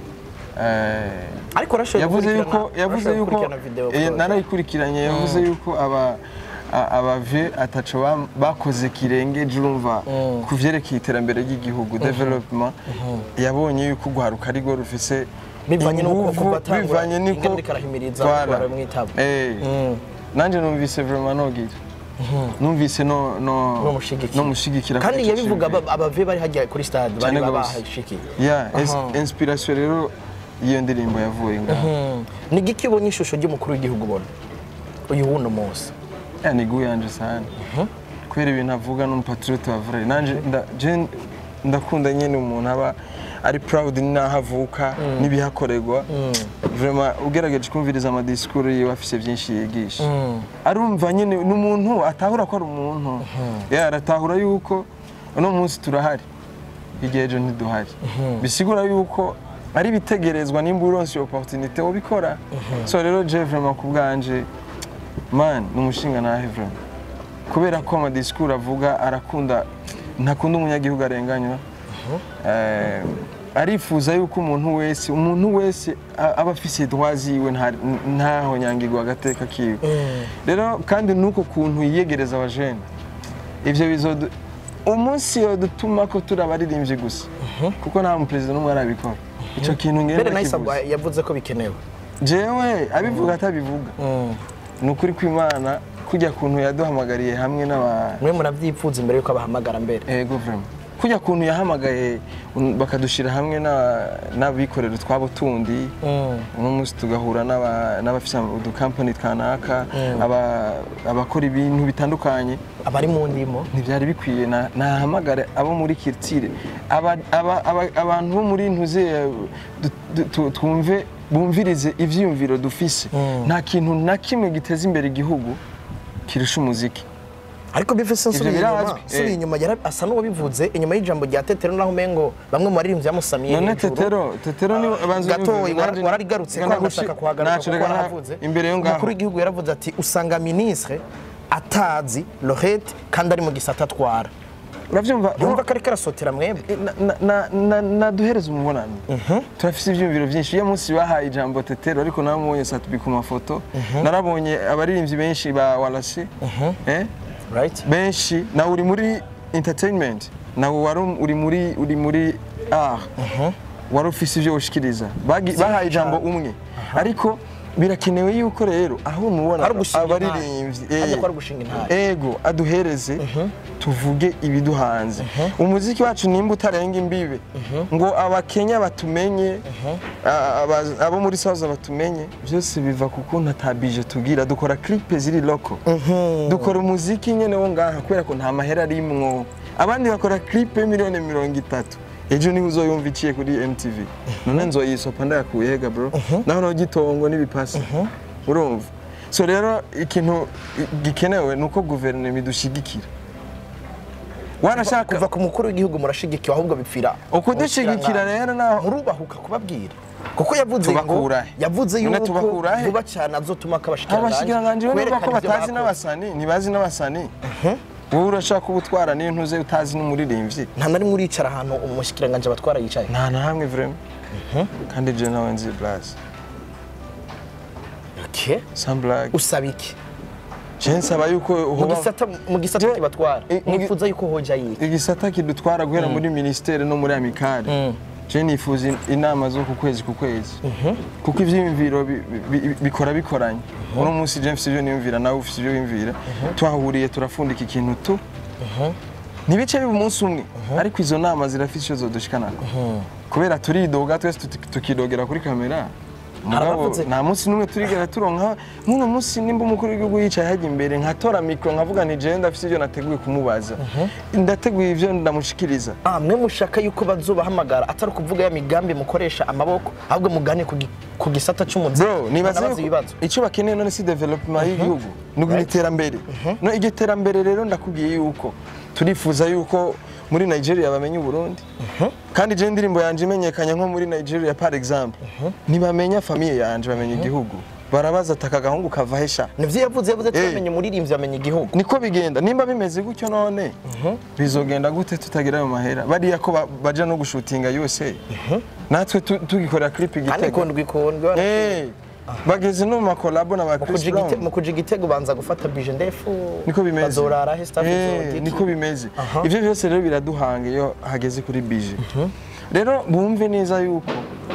Eh, ariko arashoboye yavuze gukurikirana- yuko yavuze arashoboye yuko gukurikirana video eh, call. narayikurikiranye yavuze yuko aba a- abave ataco bam- bakoze kirengeje urumva ku vyerekeye iterambere ry'igihugu development yabonye yuko ugwaruka ari rwo rufise Bivanye n'uko inguvu, kuva atangura bivanye n'uko ingene ariko arahimiriza Voilà. abantu baramwitaba. Eh, Mm. nanje numvise vraiment nogira numvise no no Nomushigikira. nomushigikira kandi kuri ico yabivuga ciyumviro. aba- abave bari hajya kuri stade bari Cane gose. babahashikiye ya ins- Aha. inspiration rero y'iyo ndirimbo yavuye ngaho Mm. ni giki ubonye ishusho ry'umukuru w'igihugu ubona uyu wuno munsi ya ni gu yanje sana kubera ibintu avuga n'umupatriote wa vrai nanje nda- je ndakunda nyene umuntu aba ari proud n'aho avuka n'ibihakorerwa vraiment ugerageje kumviriza amadisikuru yiwe afise byinshi yigisha arumva nyene ni umuntu atahura ko ari umuntu ya aratahura yuko uno munsi turahari igihe ejo ntiduhari bisigura yuko ari bitegerezwa nimba uronse iyo opportunité wobikora so rero je vraiment ku bwanje man ni umushinga nahe vraiment kubera ko amadisikuru avuga arakunda ntakunda umunyagihugu arenganywa Eh, arifuza yuko umuntu wese umuntu wese a- aba afise droit ziwe nta- ntaho nyangirwa agateka kiwe rero kandi nuko kuntu yiyegereza abajene ivyo bizodu umunsi yodutuma ko turi abaririmbyi gusa kuko nta muperezida n'umwe arabikora ico kintu ngenda mbere nahise kivuze. yavuze ko bikenewe jewe abivuga atabivuga ni ukuri kw'imana kujya kuntu yaduhamagariye hamwe n'aba mwe murabyipfuza imbere yuko abahamagara mbere ego vraiment kujya kuntu yahamagaye un- bakadushira hamwe na- n'abikorera utwabo tundi uno munsi tugahura n'aba- n'abafise udukampani kanaka aba- abakora ibintu bitandukanye abari mu ndimo ntibyari bikwiye na- nahamagare abo muri kirtire aba- aba- aba- abantu bo muri ntuze eh, du- du- tu- twumve bumvirize ivyiyumviro dufise nta kintu na kimwe giteza imbere igihugu kirusha umuziki ariko bifise nsubiye Ivyo inyuma birazwi, nsubiye eh. inyuma yara- asa n'uwabivuze inyuma y'ijambo rya tetero naho umengo bamwe mu baririmbyi bamusamiye none hejuru. tetero tetero ni banza gatoyi unyumvire, wara- nanje- wararigarutse ko ngana agashaka gushi- kuhagaruka naco kuko reka nta- waravuze imbere yo ngaho umukuru w'igihugu yaravuze ati usanga ministre atazi lorete kandi ari mu gisata atwara uravyumva yumva ko ariko arasotera mwebwe Na- na- na- na- naduhereze umubonano turafise ivyiyumviro vyinshi iyo munsi bahaye ijambo tetero ariko namubonye satubi ku mafoto narabonye abaririmbyi benshi ba walasi eh? right benshi nawe uri muri entertainment nawe wari uri muri uri muri art wari ufise ivyo ushikiriza Bagi- bahaye ijambo umwe ariko birakenewe yuko rero aho umubona Ari ugushinga abaririmbyi intare. Hajya eh, ko ari ugushinga intare. ego aduhereze tuvuge ibiduhanze umuziki wacu nimba utarenga imbibe ngo abakenya batumenye a- aba- abo muri saza batumenye byose biva ku kuntu atabije tugira dukora clip ziri loko dukora umuziki nyene wo ngaha kubera ko nta mahera arimwo abandi bakora clip y'imiliyoni mirongo itatu ejo niho uzoyumva iciye kuri MTV none nzoyisopa ndayakuye hega bro naho no gitongo n'ibipasi urumva so rero ikintu gikenewe ni uko guverinoma idushigikira wanashaka kuva ku mukuru w'igihugu murashigikiwe ahubwo bipfira ukudushigikira rero naho murubahuka kubabwira kuko yavuze ngo Tubakura he? yavuze None yuko tubakura he? vuba cyane azotuma abashikiranganji bo niba ko kwerekana ibyo batazi bakoze. n'abasani ntibazi n'abasani wowe urashaka kuba utwara niyo ntuze utazi n'umuririmbyi nta na rimwe uricara ahantu umushikiranganji abatwara yicaye nta na hamwe vrema kandi je nawe nzi blaze Okay. sans blague usaba iki je nsaba yuko mu hoba gisata mu gisata Je- kibatwara Eh, mu gi- nifuza yuko hoja yiki igisata kidutwara guhera muri ministere no muri amikare je nifuza in- inama zo ku kwezi ku kwezi kuko ivyiyumviro bi- bi- bi- bikora bikoranye uno munsi je mfise ivyo niyumvira nawe ufise ivyo wiyumvira twahuriye turafundika ikintu tu ntibice biba umunsi umwe ariko izo nama zirafise icyo zodushikanako kubera turidoga twese tuti- tukidogera kuri kamera mugabo Harabavuze- nta munsi n'umwe turigera turonka nk'uno munsi nimba umukuru w'igihugu yicaye hajya imbere nkatora mikoro nkavuga ni jewe ndafise ibyo nateguye kumubaza ndateguye ibyo ndamushikiriza ah mwe mushaka yuko bazobahamagara atari ukuvuga ya migambi mukoresha amaboko ahubwo mugane ku gi- ku gisata cy'umuziki bro nibaza munabaze yuko ibibazo icyo bakeneye none si development y'igihugu ni uguha iterambere no iryo terambere rero ndakubwiye yuko turifuza yuko muri Nigeria bamenya Uburundi kandi je indirimbo yanje imenyekanye nko muri Nigeria par exemple ntibamenya famiye yanje bamenya igihugu barabaza ati aka gahungu kava hesha nivyo yavuze yavuze Eh. twamenye umuririmbyi amenya igihugu niko bigenda nimba bimeze gutyo none bizogenda gute tutagira ayo mahera bariya ko ba- baja no gushutinga yose natwe tu- tugikorera clip kandi igitego ikondwa ikondwa Eh, bageze no mu makolabo na ba Mu Chris kuja igite- Brown mu kuja igitego banza gufata bije ndefu niko bimeze bazorara he staff Eh, izogiki. niko bimeze Aha. ivyo byose rero biraduhanga iyo hageze kuri bije rero bumve neza yuko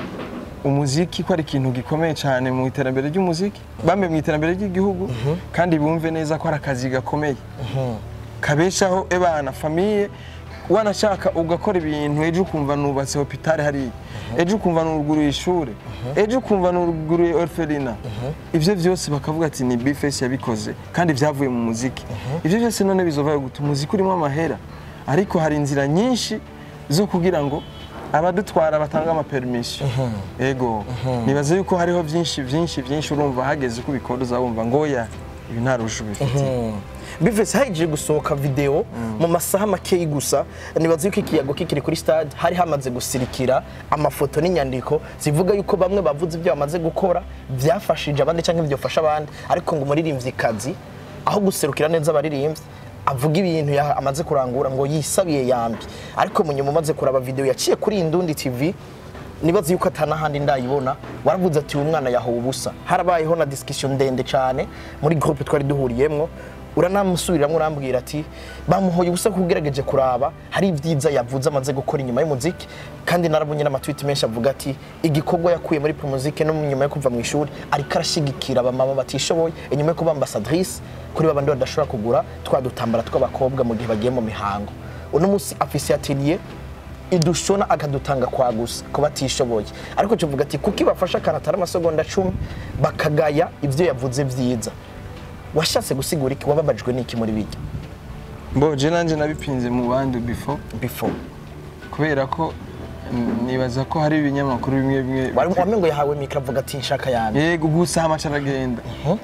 umuziki ko ari ikintu gikomeye cyane mu iterambere ry'umuziki bambe mu iterambere ry'igihugu kandi bumve neza ko ari akazi gakomeye kabeshaho ebana famiye wanashaka ugakora ibintu ejo ukumva nubatse hopitale hariya ejo ukumva nuruguruye ishuri ejo ukumva nuruguruye orphelina ibyo byose bakavuga ati ni bifesi yabikoze kandi byavuye mu muziki ibyo byose none bizovayo guta umuziki urimo amahera ariko hari inzira nyinshi zo kugira ngo abadutwara batanga amapermission ego nibaza yuko hariho byinshi byinshi byinshi urumva hageze ko ubikora uzabumva ngoya ibi nta rushu bifite bivese haje gusohoka video mu masaha makeyi gusa nibaza yuko ikiyago kikiri kuri stade hari hamaze gusirikira amafoto n'inyandiko zivuga yuko bamwe bavuze ibyo bamaze gukora byafashije abandi cyangwa byafasha abandi ariko ngo umuririmvyikazi aho guserukira neza abaririmbyi avuga ibintu ya- amaze kurangura ngo yisabiye yambi ariko mu nyuma umaze kuraba video yaciye kuri Indundi TV nibaza yuko atanahandi ndayibona waravuze ati uyu mwana yahowe ubusa harabayeho na discussion ndende cyane muri groupe twari duhuriyemwo uranamusubiriramo urambwira ati bamuhoye ubusa kuko ugerageje kuraba hari ibyiza yavuze amaze gukora inyuma y'umuziki kandi narabonye n'amatwiti menshi avuga ati igikorwa yakuye muri promuzike no nyuma yo kuva mu ishuri ariko arashyigikira abamama batishoboye inyuma yo kuba ambassadrice kuri babandi badashobora kugura twa dutambara tw'abakobwa mu gihe bagiye mu mihango uno munsi afise atelier idushona akadutanga kwa gusa ku batishoboye ariko tuvuga ati kuko ibafasha akantu atari amasegonda cumi bakagaya ibyo yavuze byiza washatse gusigura iki wababajwe n'iki muri bijya mboje nanjye nabipinze mu bandi before before kubera ko mm, nibaza ko hari ibinyamakuru bimwe bimwe wamengo ngo yahawe mikro avuga ati nshaka yanjye yego gusa amaca aragenda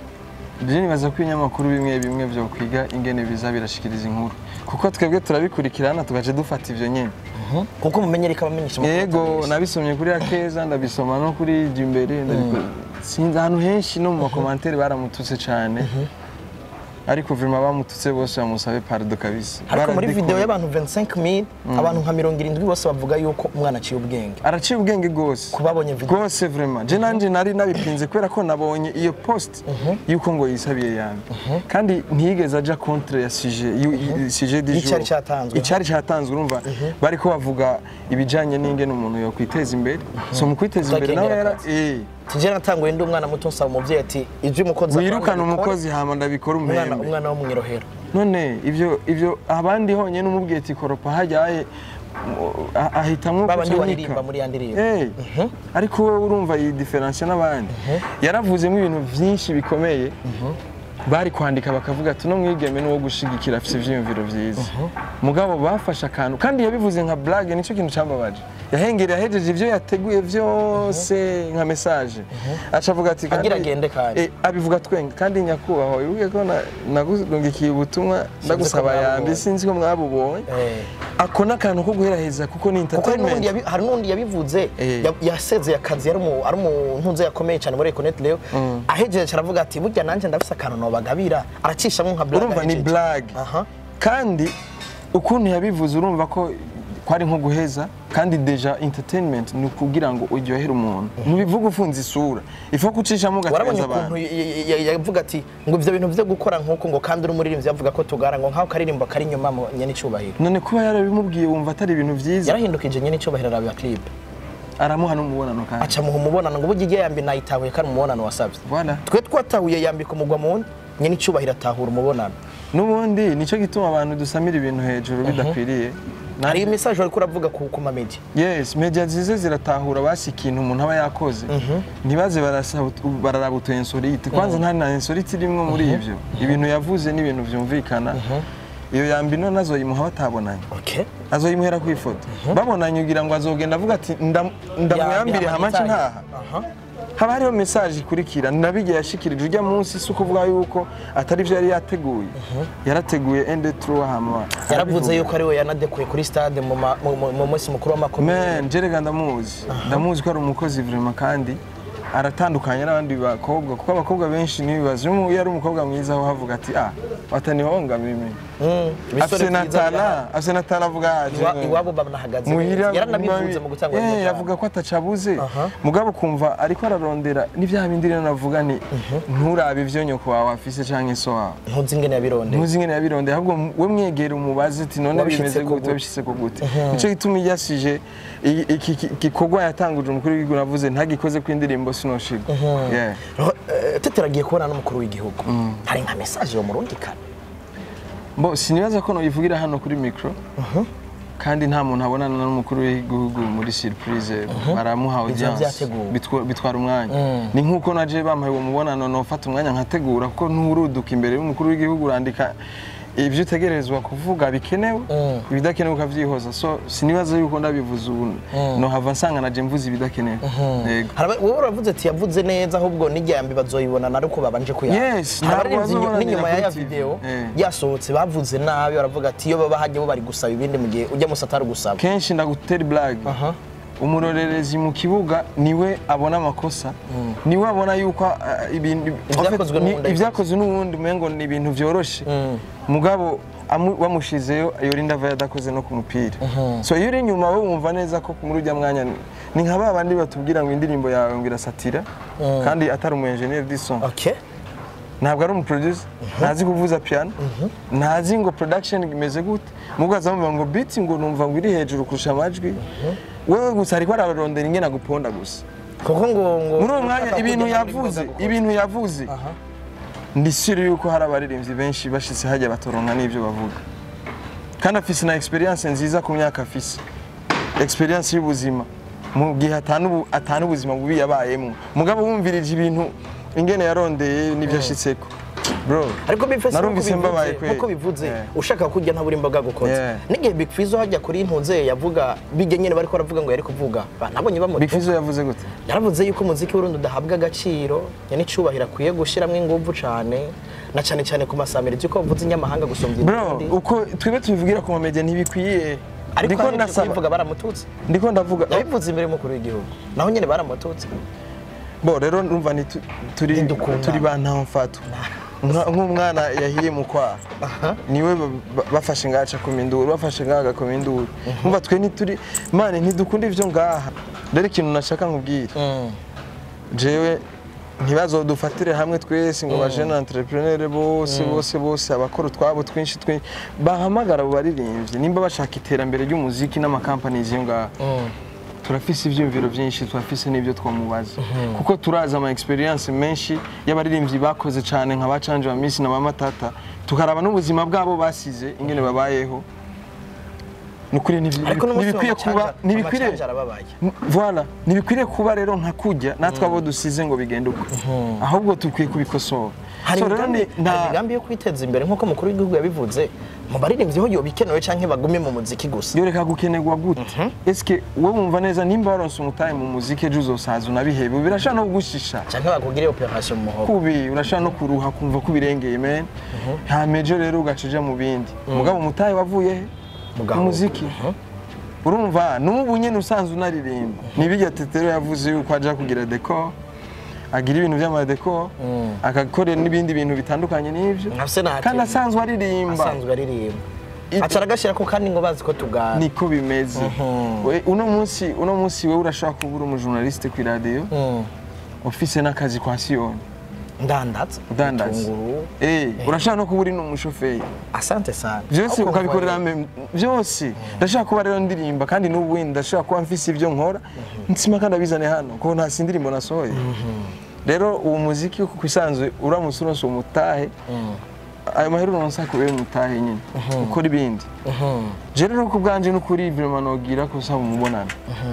je nibaza ko ibinyamakuru bimwe bimwe byo kwiga ingene biza birashikiriza inkuru kuko twebwe turabikurikirana tugace dufata ivyo nyene kuko mumenyereka abamenyesha amakuru yego atabizi. nabisomye kuri akeza ndabisoma no kuri jimbere ndabiko- sinzi ahantu henshi no mu makomantere baramututse cyane ariko vrima bamututse bose bamusabe pardon kabisa ariko muri Baradekora. video y'abantu 25000 abantu nka 70 bose bavuga yuko umwana aciye ubwenge araciye ubwenge rwose kubabonye video rwose vraiment je nanje nari nabipinze kubera ko nabonye iyo post yuko ngo yisabiye yanjye kandi ntiyigeze aja contre ya sujet yu- yu- sujet du jour Icari catanzwe. icari catanzwe urumva bariko bavuga ibijanye n'ingene umuntu yo kwiteza imbere so mu kwiteza imbere nawe Utakengera yara akazi. eh tije natanguye ndi umwana muto nsaba umuvyeyi ati ivyo umukozi akora wirukana ndabikora." umukozi hama ndabikora umwana umwembe umwana wo mwirohero none ivyo ivyo abandi honyine umubwiye ati koropa hajyaye ah- ahitamwo babandi guca waririmba nika. muri ya ndirimbo Eh, ariko wowe urumva iyi diferansiyo n'abandi yaravuzemo ibintu byinshi bikomeye bari kwandika bakavuga ati uno mwigeme n'uwo gushigikira afite ivyiyumviro vyiza mugabo bafashe akantu kandi yabivuze nka blague nicyo kintu cambabaje yahengereye ahejeje ivyo yateguye vyose nka message aca avuga ati Agira kandi- agende kandi. Eh, abivuga twenga kandi nyakubahwa wibuke ko na- nagurungikiye ubutumwa ndagusaba mwabubonye. yambi sinzi ko mwabubonye Eh. ako n'akantu ko guheraheza kuko ni kuko hari n'ubundi entertainment yabi- hari n'undi yabivuze Eh. ya- yasezeye akazi yari umu- ari umuntu nze yakomeye cyane muri Econet Leo ahejeje aravuga ati burya nanjye ndafise akantu nobagabira aracishamo nka blague urumva ni ahejeje. blague aha kandi ukuntu yabivuze urumva ko kwari nko guheza kandi deja entertainment ni ukugira ngo uryohere umuntu ntubivuga ufunze isura ifu kucishamo warabonye ugateza ukuntu abantu y- y- y- yavuga ati ngo ivyo bintu vyo gukora nk'uko ngo kandi uri umuririmbyi yavuga ko tugara ngo nk'aho karirimbo kari inyuma mu nyene icubahiro none kuba yarabimubwiye wumva atari ibintu vyiza yarahindukije nyene icubahiro araba clip aramuha n'umubonano kandi aca muha umubonano ngo burya igihe yambi nayitahuye kari umubonano wasavye Voilà. twe twatahuye yambika umugwa mu nyene icubahiro atahura umubonano n'ubundi nicyo gituma abantu dusamira ibintu hejuru bidakwiriye hari message wariko uravuga ku ku ma media yes media nziza ziratahura basi ikintu umuntu aba yakoze ntibaze barasa- bararaba utu insolite kwanza nta na insolite irimwo muri ivyo ibintu yavuze ni ibintu vyumvikana iyo yambi none azoyimuha batabonanye okay azoyimuhera ku ifoto babonanye ugira ngo azogenda avuga ati "Ndam- ndamuyambire hamace ntaha aha haba hariho message ikurikira nabigiye yashikirije ujya munsi si ukuvuga yuko atari byo yari yateguye yarateguye ende tru hama yaravuze yuko ari we yanadekuye kuri stade mu ma- mu- mu- mu munsi mukuru w'amakomeye Man, jerega ndamuzi ndamuzi ko ari umukozi vraiment kandi aratandukanye n'abandi bakobwa kuko abakobwa benshi n'ibibazo iyo ari umukobwa mwiza aho havuga ati ah watanihonga mimi Mm, ibisore afise na byiza birahari. tala afise na tala avuga ati Iwa- iwabo banahagaze muhira neza. yaranabivuze mu gutanga Eh, indirimbo yavuga ko atacabuze Aha. mugabo kumva ariko ararondera n'ivya bindi rero navuga ni nturabe ivyo nyoko wawe afise canke so wawe ntuzi ingene yabirondeye ntuzi ingene yabirondeye ahubwo we mwegera umubaze ati none Wabishitse bimeze ko gute gute? wabishitse ko gute nico gituma iyo yasije i- iki ki- gikorwa yatanguje umukuru w'igihugu navuze ntagikoze ku indirimbo sinoshirwa Yeah. Roho- eh, tete aragiye kubona n'umukuru w'igihugu hari nka message yo murundi kane Bo sinibaza ko noyivugira hano kuri micro kandi nta muntu abonana n'umukuru w'igihugu muri surprise baramuha audience vyateguwe. bitwa- bitwara umwanya ni nk'uko naje bampaye uwo mubonano nofata umwanya nkategura kuko nturuduka imbere y'umukuru w'igihugu urandika ibyo utegerezwa kuvuga bikenewe ibidakenewe ukavyihoza so sinibaza yuko ndabivuze ubu nohava nsanga naje mvuze ibidakenewe Yego. Hari aba- wowe uravuze ati yavuze neza ahubwo n'ijyambi bazoyibonana ariko babanje kuyanga Yes, Hari ntabwo abaririmbyi bazobonanira n'inyuma kuri y'aya TV. video Eh. yasohotse bavuze nabi baravuga ati iyo baba hajya bo bari gusaba ibindi mu gihe ujya musa atari gusaba kenshi ndagutera blague Aha. umurorerezi mu kibuga niwe abona amakosa niwe abona yuko ah, ibintu Ibyakozwe ni- n'uwundi ibyakozwe n'uwundi umengo ni ibintu vyoroshe mugabo amu- wamushizeyo yorinda ava yadakoze no ku mupira so iyo uri inyuma we wumva neza ko muri ujya mwanya ni- ni nka ba bandi batubwira ngo indirimbo yawe ngo irasatira kandi atari umu engineer du son okay ntabwo ari umuproducer ntazi kuvuza piano ntazi ngo production imeze gute mubwo azamuvuga ngo beat ngo numva ngo iri hejuru kurusha amajwi wewe gusa ariko ararondera ingene aguponda gusa kuko ngo ngo muri uwo mwanya ushaka ibintu kujya muri yavuze Goga ibintu yavuze Aha. ndi sure yuko hari abaririmbyi benshi bashitse hajya batoronka n'ibyo bavuga kandi afise na experience nziza ku myaka afise experience y'ubuzima mu gihe atanu atanu ubuzima bubi yabayemo mugabo wumvirije ibintu ingene yarondeye n'ibyo ashitseko bro ariko Big Fizzo narumvise nkuko mbabaye bivuze- kweli. nkuko bivuze Yeah. ushaka kurya ntabura imboga gukoza Yeah. n'igihe Big Fizzo hajya kuri ntunze yavuga bijya nyine bariko baravuga ngo yari kuvuga ba- nabonye bamutu Big Fizzo yavuze gute yaravuze yuko umuziki w'urundi udahabwa agaciro nyine icubahiro akwiye gushyiramo ingufu cyane na cyane cyane ku masamirizi uko bavuze inyamahanga gusumbya bro izindi uko twebwe tubivugira ku mamedia ntibikwiye ariko ndiko ahejeje ndasaba kubivuga baramututse ndiko ndavuga yabivuze imbere y'umukuru w'igihugu naho nyine baramututse bo rero ndumva ni tu- turi Ntidukundana. turi ba ntamfatu Nka- nk'umwana yahiye mu kwaha niwe ba- ba- bafashe ngaha acakoma induru bafashe ngaha agakoma induru umva twe ntituri mane ntidukunda ivyo ngaha rero ikintu nashaka nkubwira jewe ntibazodufatire hamwe twese ngo bajene entrepreneur bose bose bose abakora utwabo twinshi twinshi bahamagara abo baririmbyi nimba bashaka iterambere ry'umuziki n'amakampanizi yo ngaha turafise ivyumviro vyinshi turafise n'ivyo twamubaza kuko turazi ama experience menshi y'abaririmbyi bakoze cane nka bacanje wa misi na bamatata tukaraba n'ubuzima bwabo basize ingene babayeho nukuri ntibi- ariko n'umunsi ntibikwiye kuba ntibikwiye amacanja arababaye Voilà, ntibikwiye kuba rero nka kujya natwe abo dusize ngo bigende uko ahubwo dukwiye kubikosora hari So rero imigambi ni- nta- hari imigambi yo kwiteza imbere nk'uko umukuru w'igihugu yabivuze mu baririmbyi ho yoba ikenewe canke bagume mu muziki gusa yoreka gukenerwa gute eske wowe wumva neza nimba waronse umutahe mu muziki ejo uzosaza unabihebe birashobora no kugushisha canke bakugire operation mu muhogo kubi urashobora no kuruha kumva ko ubirengeye men hamejo rero ugaca uja mu bindi mugabo umutahe wavuye he Mu mu gahugu. muziki urumva n'ubu nyene usanzwe unaririmba nibirya tetero yavuze yuko aja kugira decor agira ibintu vy'amadecor agakorera n'ibindi bintu bitandukanye n'ivyo nka senateri kandi asanzwe aririmba asanzwe aririmba It- acara agashyirako kandi ngo bazi ko tugana niko bimeze We- uno munsi uno munsi wewe urashobora kuba uri umujournaliste ku radio Mm. ufise n'akazi kwa siyoni ndandaza udandaza Ibitunguru. Eh, urashobora no kuba uri n'umushoferi asante sana byose Ahubwo ukabikorera mvuye- mem- byose ndashaka kuba rero ndirimba kandi n'ubu wenda ndashaka kuba mfise ibyo nkora nsima kandi abizane hano kuko nta si indirimbo nasohoye rero uwo muziki ku isanzwe uramutse uronse umutahe ayo mahera uronse akubera umutahe nyine ukora ibindi je rero ku bwanje n'ukuri vraiment nogira ko usaba umubonano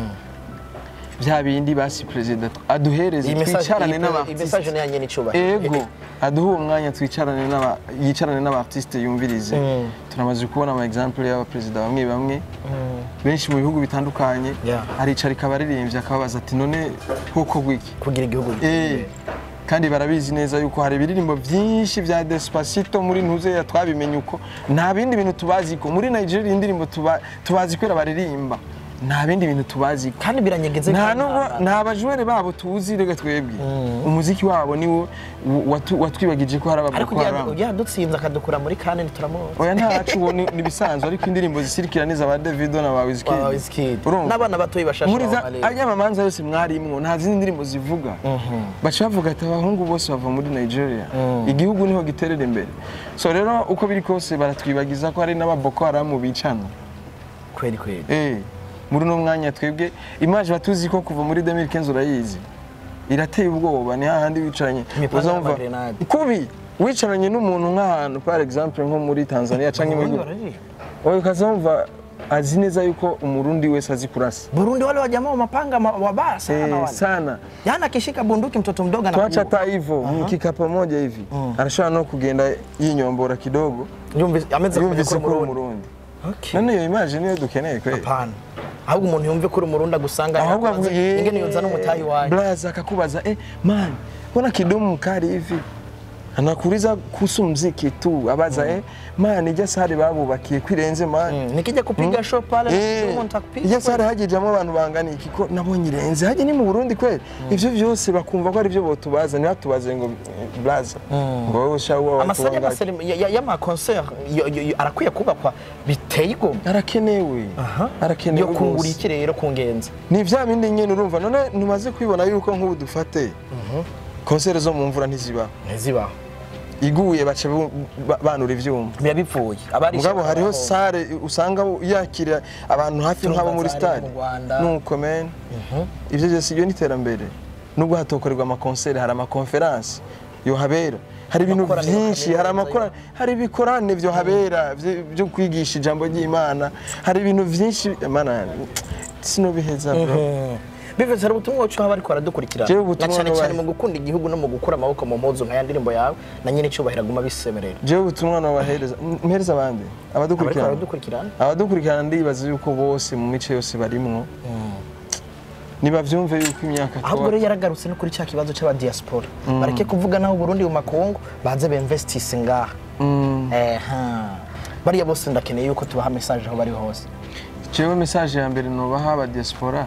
bya bindi basi perezida aduhereze iyi message twicarane iyi- iyi n'abartiste message ni yanyene icubahiro ego aduha uwo mwanya twicarane n'aba yicarane n'abartiste yumvirize Mm. turamaze kubona ama example y'abaperezida bamwe bamwe benshi mu bihugu bitandukanye Yeah. aricara ikabaririmbye akababaza ati none koko gwiki kugira igihugu Eh, kandi barabizi neza yuko hari ibiririmbo byinshi bya Despacito muri ntuzeya twabimenye uko nta bindi bintu tubazi ko muri Nigeria indirimbo tuba- tubazi kwera baririmba nta bindi bintu tubazi ko kandi biranyegeze nta kandi nubwo nta- nta bajwere babo tuzi rega twebwe umuziki wabo niwo watu- watwibagije ko hari ariko ababoko ujya- haramu ujya dutsinze akadukura muri kane ntituramuzi oya ntacu uwo ni ni ibisanzwe ariko indirimbo zisirikira n'iza ba Davido na ba wa Wizkid Wizkid Urumva? n'abana batoyi bashashe muri za baba ajya amamanza yose mwarimwo nta zindi ndirimbo zivuga baca bavuga ati abahungu bose bava muri Nigeria igihugu niho giterera imbere so rero uko biri kose baratwibagiza ko hari n'ababoko haramu bicana kweli kweli Eh, muri uno mwanya twebwe imaje batuzi ko kuva muri 2015 urayizi irateye ubwoba ni hahandi wicaranye Imipanga uzumva n'amagrenade. kubi wicaranye n'umuntu nk'ahantu par exemple nko muri Tanzania canke mu Ubundi bihugu bararirimba. wowe ukazumva azi neza yuko umurundi wese azi kurasa Burundi wale wa jamaa wa mapanga ma- wabaya sana Eh, wale. sana Yaani akishika bunduki mtoto mdogo tuacha anakuua. hata hivyo mkika pamoja hivi anashobora no kugenda yinyombora kidogo Yumvise ameze yumvise ko uri Umurundi. umurundi Okay. none iyo image niyo dukeneye kweli Hapana. Ahubwo umuntu yumve ko uri umurundi agusanga ahubwo yakubaza, avuga ingene yonza n'umutayi wawe. blaza akakubaza eh man mbona kidumu mkali hivi anakuuliza kuhusu mziki tu abaza eh man ijya sare babubakiye kwirenze man Mm, nikija kupiga show pale Eh, umuntu nitakupiga. ijya sare hagijamo abantu bangana iki ko nabonye irenze hajya ni mu Burundi kweli ivyo vyose bakumva ko ari byo botubaza ntibatubaze ngo eh, blaza ngo wowe ushawo Amasare y'amaserem- ya- ya- y'amaconcert yo- yo- yo- arakwiye kubakwa biteye igomwe. arakenewe arakenewe yo kungura rwose. iki rero kungenza. ni vya bindi nyene urumva none ntumaze kwibona yuko nk'ubu dufate konsere zo mu mvura ntizibaho Ntizibaho. iguye baca bu- ba- banura ivyuma Biba bipfuye. Abari mugabo ishyaka hariho baho. sare usanga yakira abantu hafi Turumva nk'abo muri zari stade mu Rwanda. nuko men ivyo byose iyo ni iterambere nubwo hatokorerwa amakonsere hari amakonferansi yohabera hari ibintu Amakorane byinshi hari kaminuza amakora hari ibikorane vyo habera vyo- vyo kwigisha ijambo ry'imana hari ibintu vyinshi mana sinobiheza bro Biveze hari ubutumwa wacu haba ariko baradukurikirana. Jewe Na ubutumwa cyane nubahe. cyane mu gukunda igihugu no mu gukura amaboko mu mpuzu nka ya ndirimbo yawe na nyine icyubahiro aguma bisemerera. jewe ubutumwa nobahereza mpereza abandi Abariko abadukurikirana baradukurikirana. abadukurikirana ndibaza yuko bose mu mice yose barimwo nibavyumve yuko imyaka ahubwo tuba- rero yaragarutse no kuri cya kibazo cy'abadiaspora bareke kuvuga naho Burundi mu makungu baze bemvestise ngaha Mm. eha bariya bose ndakeneye yuko tubaha message aho bari hose jewe message ya mbere nobaha aba diaspora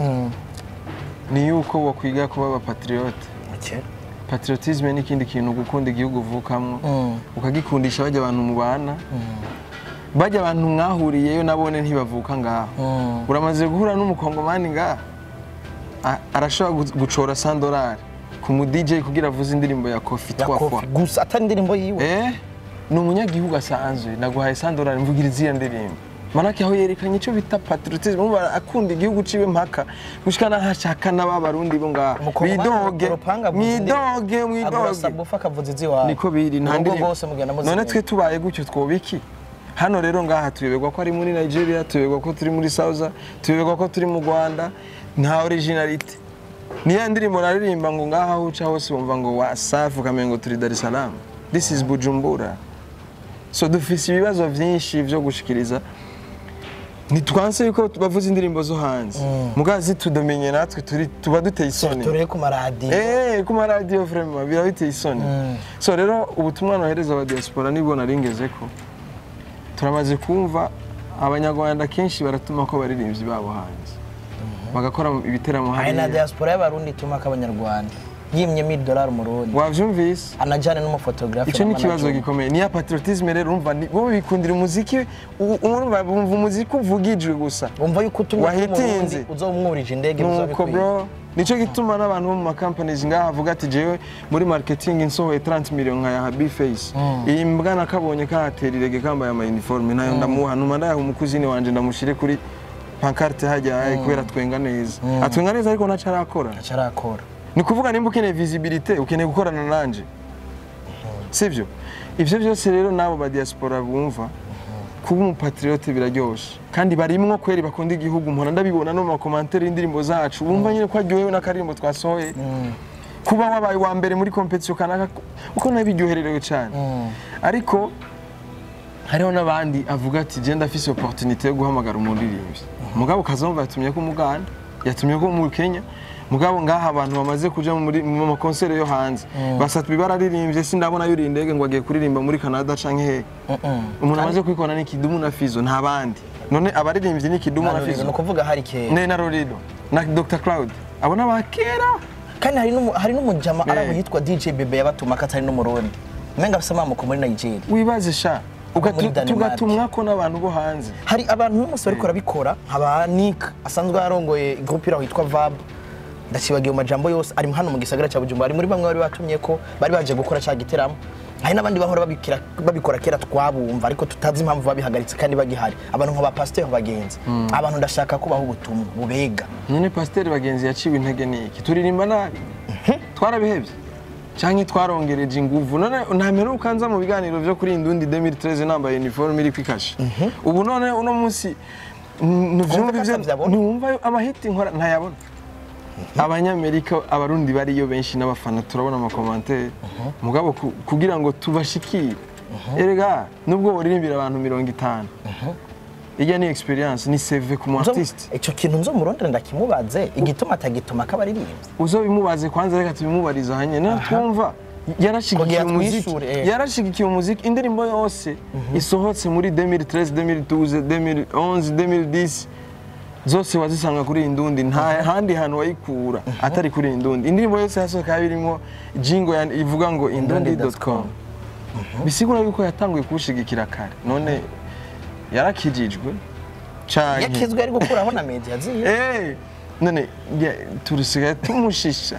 ni yuko wokwiga kuba abapatriote Okay. patriotisme ni ikindi kintu gukunda igihugu uvukamwo Mm. ukagikundisha bajya abantu mubana bajya abantu mwahuriyeyo nabone ntibavuka ngaho Mm. uramaze guhura n'umukongomani ngaha A- arashobora gu- gucora sandorari ku mu DJ kugira avuze indirimbo ya kofi ya twafwa kofi gusa atari indirimbo yiwe eh ni umunyagihugu asanzwe naguhaye sandorari mvugira iziya ndirimbo manake aho yerekanye icyo bita patriotisme umva akunda igihugu ciwe mpaka gushika naho ashaka n'aba barundi bo ngaha mwidoge mwidoge mwidoge sabufa akavuza izi wawe niko biri nta Urugo ndirimbo rwose mugenda muzimenya. none twe tubaye gutyo twobiki hano rero ngaha tuyoberwa ko ari muri nigeria tuyoberwa ko turi muri sauza tuyoberwa ko turi mu rwanda nta originalite niya ndirimbo naririmba ngo ngaha aho uca hose wumva ngo wasafi ukamenya ngo turi dar es salaam this is bujumbura so dufise ibibazo vyinshi vyo gushikiriza ntitwanse yuko bavuza indirimbo zo hanze mugazi tudomenye natwe turi tuba duteye isoni turi ku maradiyo Eh, ku maradiyo vraiment biba biteye isoni so rero ubutumwa nohereza aba diaspora nibwo naringeze ko turamaze kumva abanyarwanda kenshi baratuma ko baririmbyi babo hanze bagakora ibiteramo hari na hariya diaspora y'abarundi ituma k'abanyarwanda yimye mil dolari umurundi wavyumvise anajyane n'umufotografe icyo ni ikibazo gikomeye niya patriotisme rero urumva ni- bo bikundira umuziki u- urumva bumva umuziki uvugijwe gusa wumva yuko utumye Wahitinze. uzomwurije indege nuko bizabikwiye bro nicyo gituma n'abantu bo mu makampanizi ngaha avuga ati jewe muri marketing nsohoye 30 million nka ya habi face iyi mbwa nakabonye kahatera irege kambaye ama uniforme nayo ndamuha numa ndayaha umukuzini wanje ndamushire kuri pancarte hajya eh, kubera twenga neza atwenga neza ariko ntaco arakora acarakora ni kuvuga nimba ukeneye visibilité ukeneye gukorana nanje sibyo ivyo byose rero n'abo ba diaspora bumva kuba umupatriote biraryoshe kandi barimwo kweri bakunda igihugu mpora ndabibona no mu makomantere y'indirimbo zacu bumva nyine ko aryohewe n'akaririmbo twasohoye kuba wabaye wa mbere muri competition kanaka uko nabiryohererewe cyane ariko hariho n'abandi avuga ati je ndafise opportunité yo guhamagara umuririmbyi mugabo ukazumva yatumye ko umuganda yatumye ko mu Kenya mugabo ngaha abantu bamaze kuja muri mu makonsere yo hanze basatu bararirimbye sindabona yuri indege ngo agiye kuririmba muri Canada canke he umuntu amaze kwikona ni Kidumu na Fizo nta bandi none abaririmbyi ni Kidumu na ni Fizo ukuvuga hari kera ne na Rorido na Dr Cloud abo n'abakera kandi hari n'umu- hari n'umujama Eh. araho yitwa dj bebe yabatuma ko atari n'umurundi umenga afise amamuko muri nigeria wibaze sha ugatu- muri Denmark. tugatumwako n'abantu bo hanze hari abantu n'umunsi bariko barabikora nkaba nick asanzwe yarongoye groupe iraho yitwa vab ndakibagiye mu majambo yose ari hano mu gisagara cya bujumbura ari muri bamwe bari batumye ko bari baje gukora cya giteramo hari n'abandi bahora babikira- babikora kera twabumva ariko tutazi impamvu babihagaritse kandi bagihari abantu nka ba pasiteri bagenzi abantu ndashaka kubaha ubutumwa bubega nyine pasiteri bagenzi yaciwe intege ni iki turirimba nabi twarabihebye cyangwa twarongereje inguvu none nta mperuka nza mu biganiro byo kuri indundi 2013 nambaye uniforme iri kwikashe ubu none uno munsi ntuvyumva ko ivyo atavyabona? ntiwumva amahiti nkora ntayabona abanyamerika abarundi bariyo benshi n'abafana turabona amakomantere mugabo ku- kugira ngo tubashikire erega nubwo boririmbira abantu mirongo itanu ijya ni experience ni seve ku mu Nzo- artiste ico kintu nzo murondera ndakimubaze igituma atagituma kabaririmbyi uzobimubaze kwanza reka tubimubariza hanye na twumva yarashigikiye Kugira umuziki twishure, eh. yarashigikiye umuziki indirimbo yose isohotse muri 2013 2012 2011 2010 zose wazisanga kuri iyi ndundi nta handi hantu wayikura atari kuri iyi ndundi indirimbo yose yasohoka birimo jingo ya- ivuga ngo indundi.com bisigura yuko yatanguye kuwushigikira kare none yarakijijwe canke yakizwe ari gukuraho na media ziye Eh, none ya- turisigaye tumushisha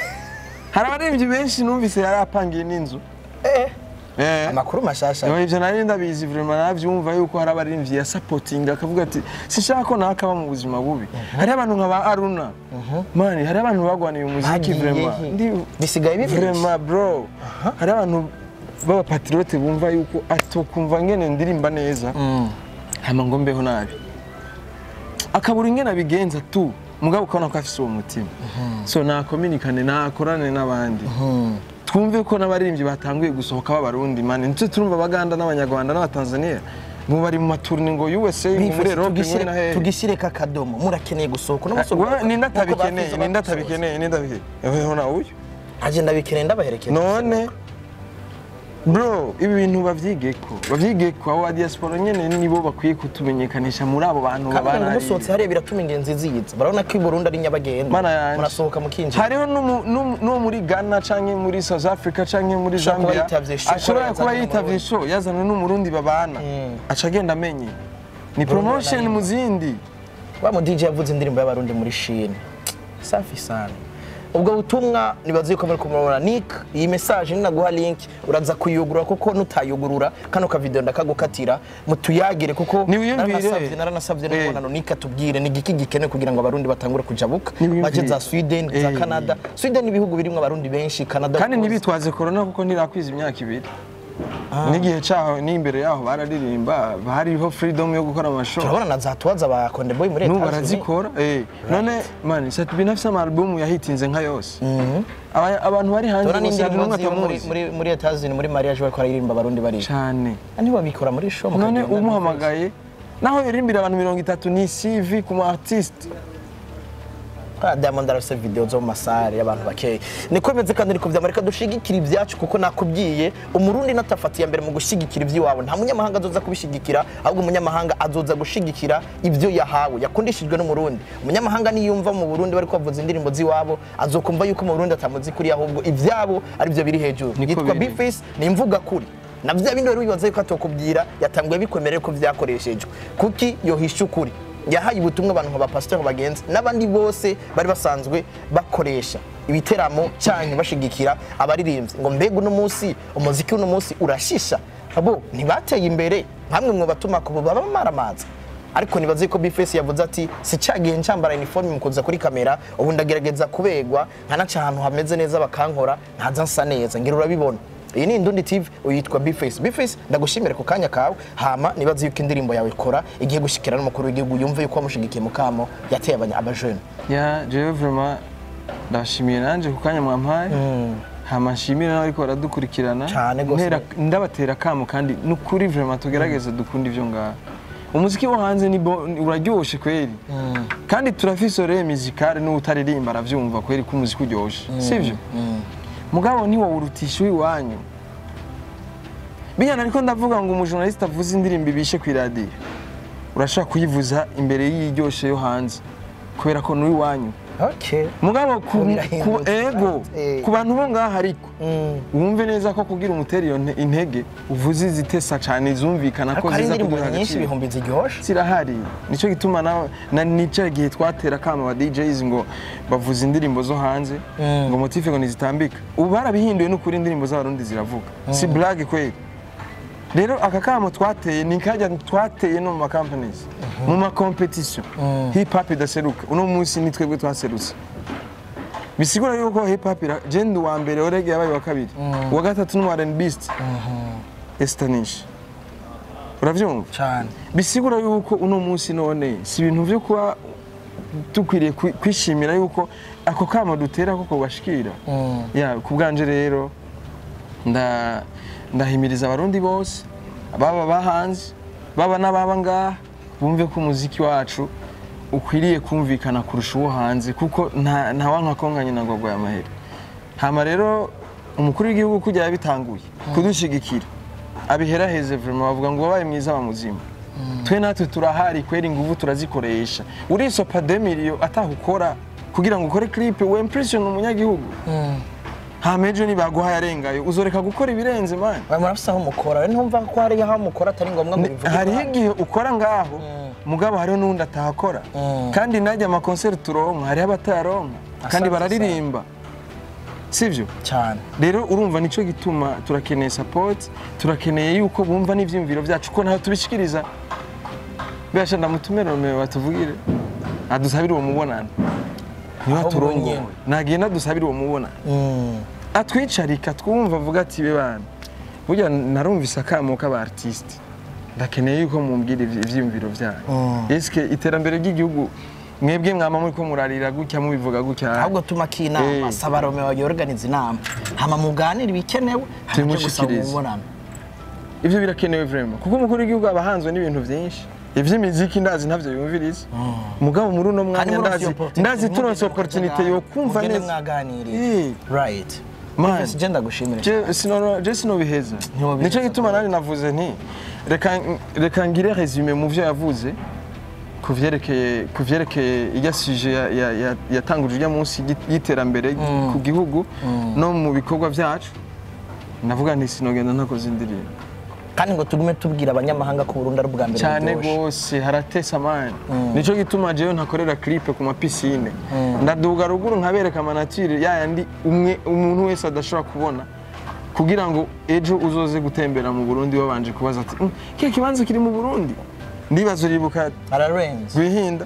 hari abaririmbyi benshi numvise yari apangiye n'inzu eh Eh. amakuru mashasha Yo, ivyo nari ndabizi vraiment navyumva yuko hari abaririmbyi ya supporting akavuga ati sinshaka ko nakaba mu buzima bubi hari abantu nka ba Aruna mani hari abantu bagwaniye umuziki Bagiye vraiment he? Ndi- bisigaye bibiri vraiment bro hari abantu b'abapatriote bumva yuko atokumva ngene ndirimba neza hama ngo mbeho nabi akabura ingene abigenza tu mugabo ukabona ko afise uwo mutima so nakominikane nakorane n'abandi twumve ko n'abaririmbyi batanguye gusohoka b'abarundi mani nicyo turumva abaganda n'abanyarwanda n'abatanzania ngo bari mu maturni ngo USA ngo muri Europe ngo na hehe tugishyireko akadomo murakeneye gusohoka uno munsi Wewe ninde nk'uko atabikeneye bafize ninde babisohoza. atabikeneye ninde atabikeneye ewe na uyu agenda bikeneye ndabaherekeza none bro ibi bintu bavyigeko bavyigeko abo ba diaspora nyene nibo bakwiye kutumenyekanisha muri abo bantu kandi ngo babana musohotse hariya biratuma ingenzi ziyiza barabona ko i burundi ari nyabagendwa Mana yanje. murasohoka mukinjira hariho n'umu- n'umu- n'uwo muri ghana canke muri south africa canke muri Ashobora kuba zambia yitavye show, ashobora yazanye kuba n'umurundi. yitavye show yazanywe n'umurundi babana aca agenda amenye ni promotion banayimba. mu zindi wa mu DJ yavuze indirimbo y'abarundi muri Chine safi sana ubwo butumwa nibaze yuko muri kumubona nick iyi message ninaguha link uraza kuyugurura kuko nutayugurura kano ka video ndakagukatira mutuyagire kuko Niwiyumvire. naranasavye naranasavye Eh. n'umubonano nick atubwire ni igiki gikenewe kugira ngo abarundi batangure kujabuka Niwiyumvire. baje za Sweden za Eh. Canada Sweden ibihugu birimwo abarundi benshi Canada kandi of course. ntibitwaze korona kuko ntirakwiza imyaka ibiri n'igihe cyaho n'imbere yaho bararirimba hariho freedom yo gukora amashow turabona na za tuwaza ba Konde Boy muri n'ubu Etats-Unis. barazikora eh. none mani satubi nafise amarubumu yahitinze nka yose Aba- abantu bari hanze Turabona bose hari n'indirimbo n'umwe ziwe muri atamuzi muri muri Etats-Unis muri mariage bariko baririmba abarundi baririmba cyane ntibabikora muri show none mukagenda umuhamagaye naho yaririmbira abantu mirongo itatu ni CV ku mu artiste Ah, Diamond arafise video zo mu masare y'abantu bakeya niko bimeze kandi niko vyama reka dushigikira ibyacu kuko nakubwiye umurundi natafatiye mbere mu gushigikira ivy'iwabo nta munyamahanga azoza kubishigikira ahubwo umunyamahanga azoza gushigikira ivyo yahawe yakundishijwe n'umurundi umunyamahanga niyumva mu burundi bariko bavuza indirimbo z'iwabo azokumva yuko mu burundi atamuzi kuri ahubwo ivyabo arivyo biri hejuru Niko yitwa biri. Bface ni imvuga kuri na vya bindi wari wibaza yuko atokubwira yatanguye bikwemerera ko vyakoreshejwe kuki yohisha ukuri yahaye ubutumwa abantu nka bapasiteri bagenzi n'abandi bose bari basanzwe bakoresha ibiteramo cyanyu bashigikira abaririmbyi ngo mbega uno munsi umuziki uno munsi urashisha abo ntibateye imbere nkamwe mu batuma ku baba maramaza ariko nibaze ko Bface yavuze ati si cyagihe ncambara uniforme mukuza kuri kamera ubu ndagerageza kubegwa nkanaca ahantu hameze neza bakankora ntaza nsa neza ngira urabibona iyi ni Indundi TV uyitwa Bface Bface ndagushimira ku kanya kawe hama nibaze yuko indirimbo yawe ikora igiye gushikira n'umukuru w'igihugu yumve yuko wamushigikiye mukamo yateye abanya abajene ya jewe vraiment ndashimiye nanje ku kanya mwampaye hama nshimire n'abariko baradukurikirana Cane gose. Ntera- ndabatera kamo kandi nukuri vraiment tugerageze dukunda ivyo ngaho umuziki wo hanze ni bo- ni- uraryoshe kweri kandi turafise oreye musicale n'utaririmba aravyumva kweri ko umuziki uryoshe sivyo mugabo ntiwawurutisha uw'iwanyu binyana ariko ndavuga ngo umujournaliste avuze indirimbo ibishe ku iradiyo urashaka kuyivuza imbere y'iryoshe yo hanze kubera ko n'uw'iwanyu okay mugabo ku, Ubu ku birahindutse. ego Eh. ku bantu bo ngaha ariko wumve neza ko kugira umutera iyo nte- intege uvuze izitesa cyane zumvikana ko ariko hari ziza indirimbo kuduha nyinshi agaciro ibihumbi ziryoshe zirahari nicyo gituma na, na nicyo gihe twatera kama ba DJs ngo bavuze indirimbo zo hanze ngo motive ngo nizitambika ubu barabihinduye n'ukuri indirimbo z'abarundi ziravuga si blague kweli rero aka kamo twateye ni kajya twateye no mu ma companies mu ma competition hip hop idaseruka uno munsi ni twebwe twaserutse bisigura yuko hip hop ira- je ndi uwa mbere orege yabaye wa kabiri uwa gatatu ni R&Bist Estanish uravyumva cyane bisigura yuko uno munsi none si ibintu byo kuba dukwiriye kwi- kwishimira yuko ako kamo dutera koko bashikira ya ku bwanje rero nda ndahimiriza abarundi bose baba bahanze baba n'ababa ngaha bumve ko umuziki wacu ukwiriye kumvikana kurusha uwo hanze kuko nta nta wanka konganya na ngogwa y'amahera hama rero umukuru w'igihugu kujya yabitanguye kudushigikira abiheraheze vraiment bavuga ngo wabaye mwiza wa muzima twe natwe turahari kwera inguvu turazikoresha urisopa demiriyo atahukora kugira ngo ukore clip we impression umunyagihugu hama ejo nibaguhaye arengayo uzoreka gukora ibirenze mani bari murafise aho mukora rero ntumva ko hari aho mukora atari ngombwa ngo bivuge hariho ko- igihe ukora ngaho mugabo hariho n'undi atahakora kandi najya amakonseri turonka hariho abatayaronka kandi Asante bararirimba sivyo cyane rero urumva nicyo gituma turakeneye support turakeneye yuko bumva n'ivyiyumviro byacu ko naho tubishikiriza birasha ndamutumira romeo batuvugire adusabire uwo mubonano niba Ahubwo turongo nyene. nagenda dusabire uwo mubonano Mm. atwicarika twumva avuga ati be bana burya narumvise akamo k'aba artiste ndakeneye yuko mumbwira ivy- ivyiyumviro byanyu eske iterambere ry'igihugu mwebwe mwama muri ko murarira gutya mubivuga gutya ahubwo tuma k'inama Eh. saba romeo yorganiza inama hama muganire ibikenewe hama uje gusaba Tumushikirize. umubonano ivyo birakenewe vraiment kuko umukuru w'igihugu aba ahanzwe n'ibintu vyinshi ivy'imiziki ndazi ntavyo yumviriza mugabo muri uno Kandi mwanya muri ndazi iyo opportunity, ndazi mugende turonse mukaja opportunity ngaho, yo kumva mugende neza mwaganiriye Eh. right Man. Bifesi, je ndagushimira Je sinoro je sinobiheza Ntiwobiheza nico gituma nari navuze nti reka reka ngire resume mu vyo yavuze ku vyerekeye ku vyerekeye irya suje ya- ya- ya- yatanguje urya munsi y'it- y'iterambere ku gihugu no mu bikorwa vyacu navuga nti sinogenda ntakoze indirimbo kandi ngo tugume tubwira abanyamahanga ko Burundi ari ubwa mbere cyane buryoshe. rwose haratesa amani nicyo gituma jewe ntakorera clip ku mapisine ndaduga ruguru nkabereka amanatire yayandi umwe umuntu wese adashobora kubona kugira ngo ejo uzoze gutembera mu burundi wabanje kubaza ati "Mm, kiya kibanza kiri mu burundi ndibaza uribuka ararenze rwihinda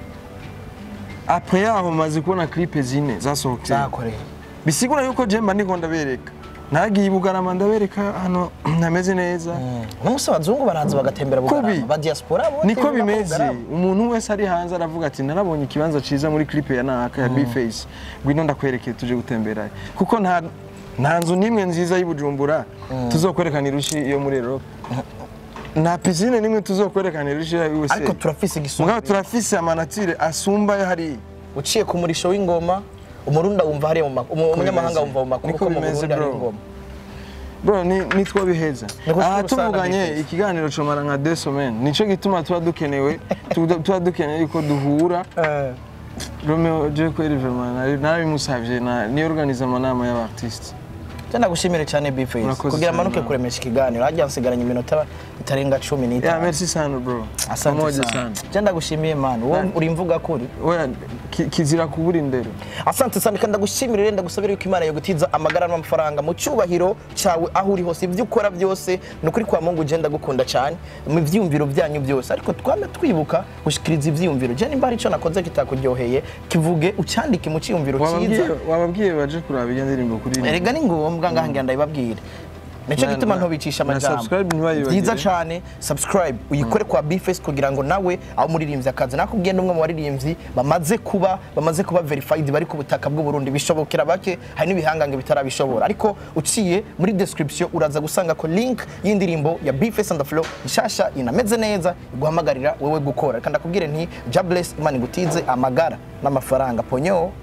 apre yaho maze kubona clip zine zasohokeye zakoreye bisigura yuko jemba ndiko ndabereka nagiye i bugarama ndabereka hano ntameze neza n'umunsi abazungu baraza bagatembera Kubi. bugarama ba diaspora bo niko batembera bimeze Bugarama. umuntu wese ari hanze aravuga ati narabonye ikibanza ciza muri clip ya naka ya Bface ngwino ndakwerekeye tuje gutembera kuko nta nta nzu n'imwe nziza y'i Bujumbura tuzokwerekana irushi iyo muri Europe nta pisine n'imwe tuzokwerekana irushi ya USA ariko turafise igisonga mugabo turafise amanatire asumba yo hariya uciye ku murisho w'ingoma umurunda wumva hariya mu makuru umunyamahanga wumva mu makuru Niko ko mu bimeze, Burundi hari bro. ingoma bro ni nitwo biheza Niko aha usanga tuvuganye biheza. ikiganiro comara nka deux semaines nico gituma tuba dukenewe tuba tuba dukeneye yuko duhura Romeo je kweri vraiment nari narabimusavye na ni organize amanama y'abartiste Tenda gushimire cyane Bface Murakoze kugira cyane, amanuke man. kuremesha ikiganiro hajya nsigaranye iminota itarenga cumi yeah n'itanu merci sana bro asante Pamoja sana Tenda gushimiye man wowe uri mvuga kuri oya ki- kizira kubura indero asante sana kandi ndagushimire rero ndagusabira yuko imana yagutiza amagara n'amafaranga mu cyubahiro cyawe aho uri hose ibyo ukora byose ni ukuri kwa mungu ugenda gukunda cyane mu byiyumviro byanyu byose ariko twame twibuka gushikiriza ibyiyumviro je nimba hari icyo nakoze kitakuryoheye kivuge ucyandike mu cyiyumviro wababwiye cyiza wababwiye baje kuraba iyo ndirimbo kuri erega ni ngombwa ngaha ngira ndabibabwire nicyo Na- gituma na- ntobicisha na amajambo subscribe ntibayibagire. byiza cyane subscribe uyikore kwa bface kugira ngo nawe aho umuririmbyi akazi nakubwiye n'umwe mu baririmbyi bamaze kuba bamaze kuba verified bari ku butaka bw'u Burundi bishobokera bake hari n'ibihangange bitarabishobora ariko uciye muri description uraza gusanga ko link y'indirimbo ya bface and the flow nshasha inameze neza iguhamagarira wewe gukora reka ndakubwire nti jobless imana igutize amagara n'amafaranga ponyo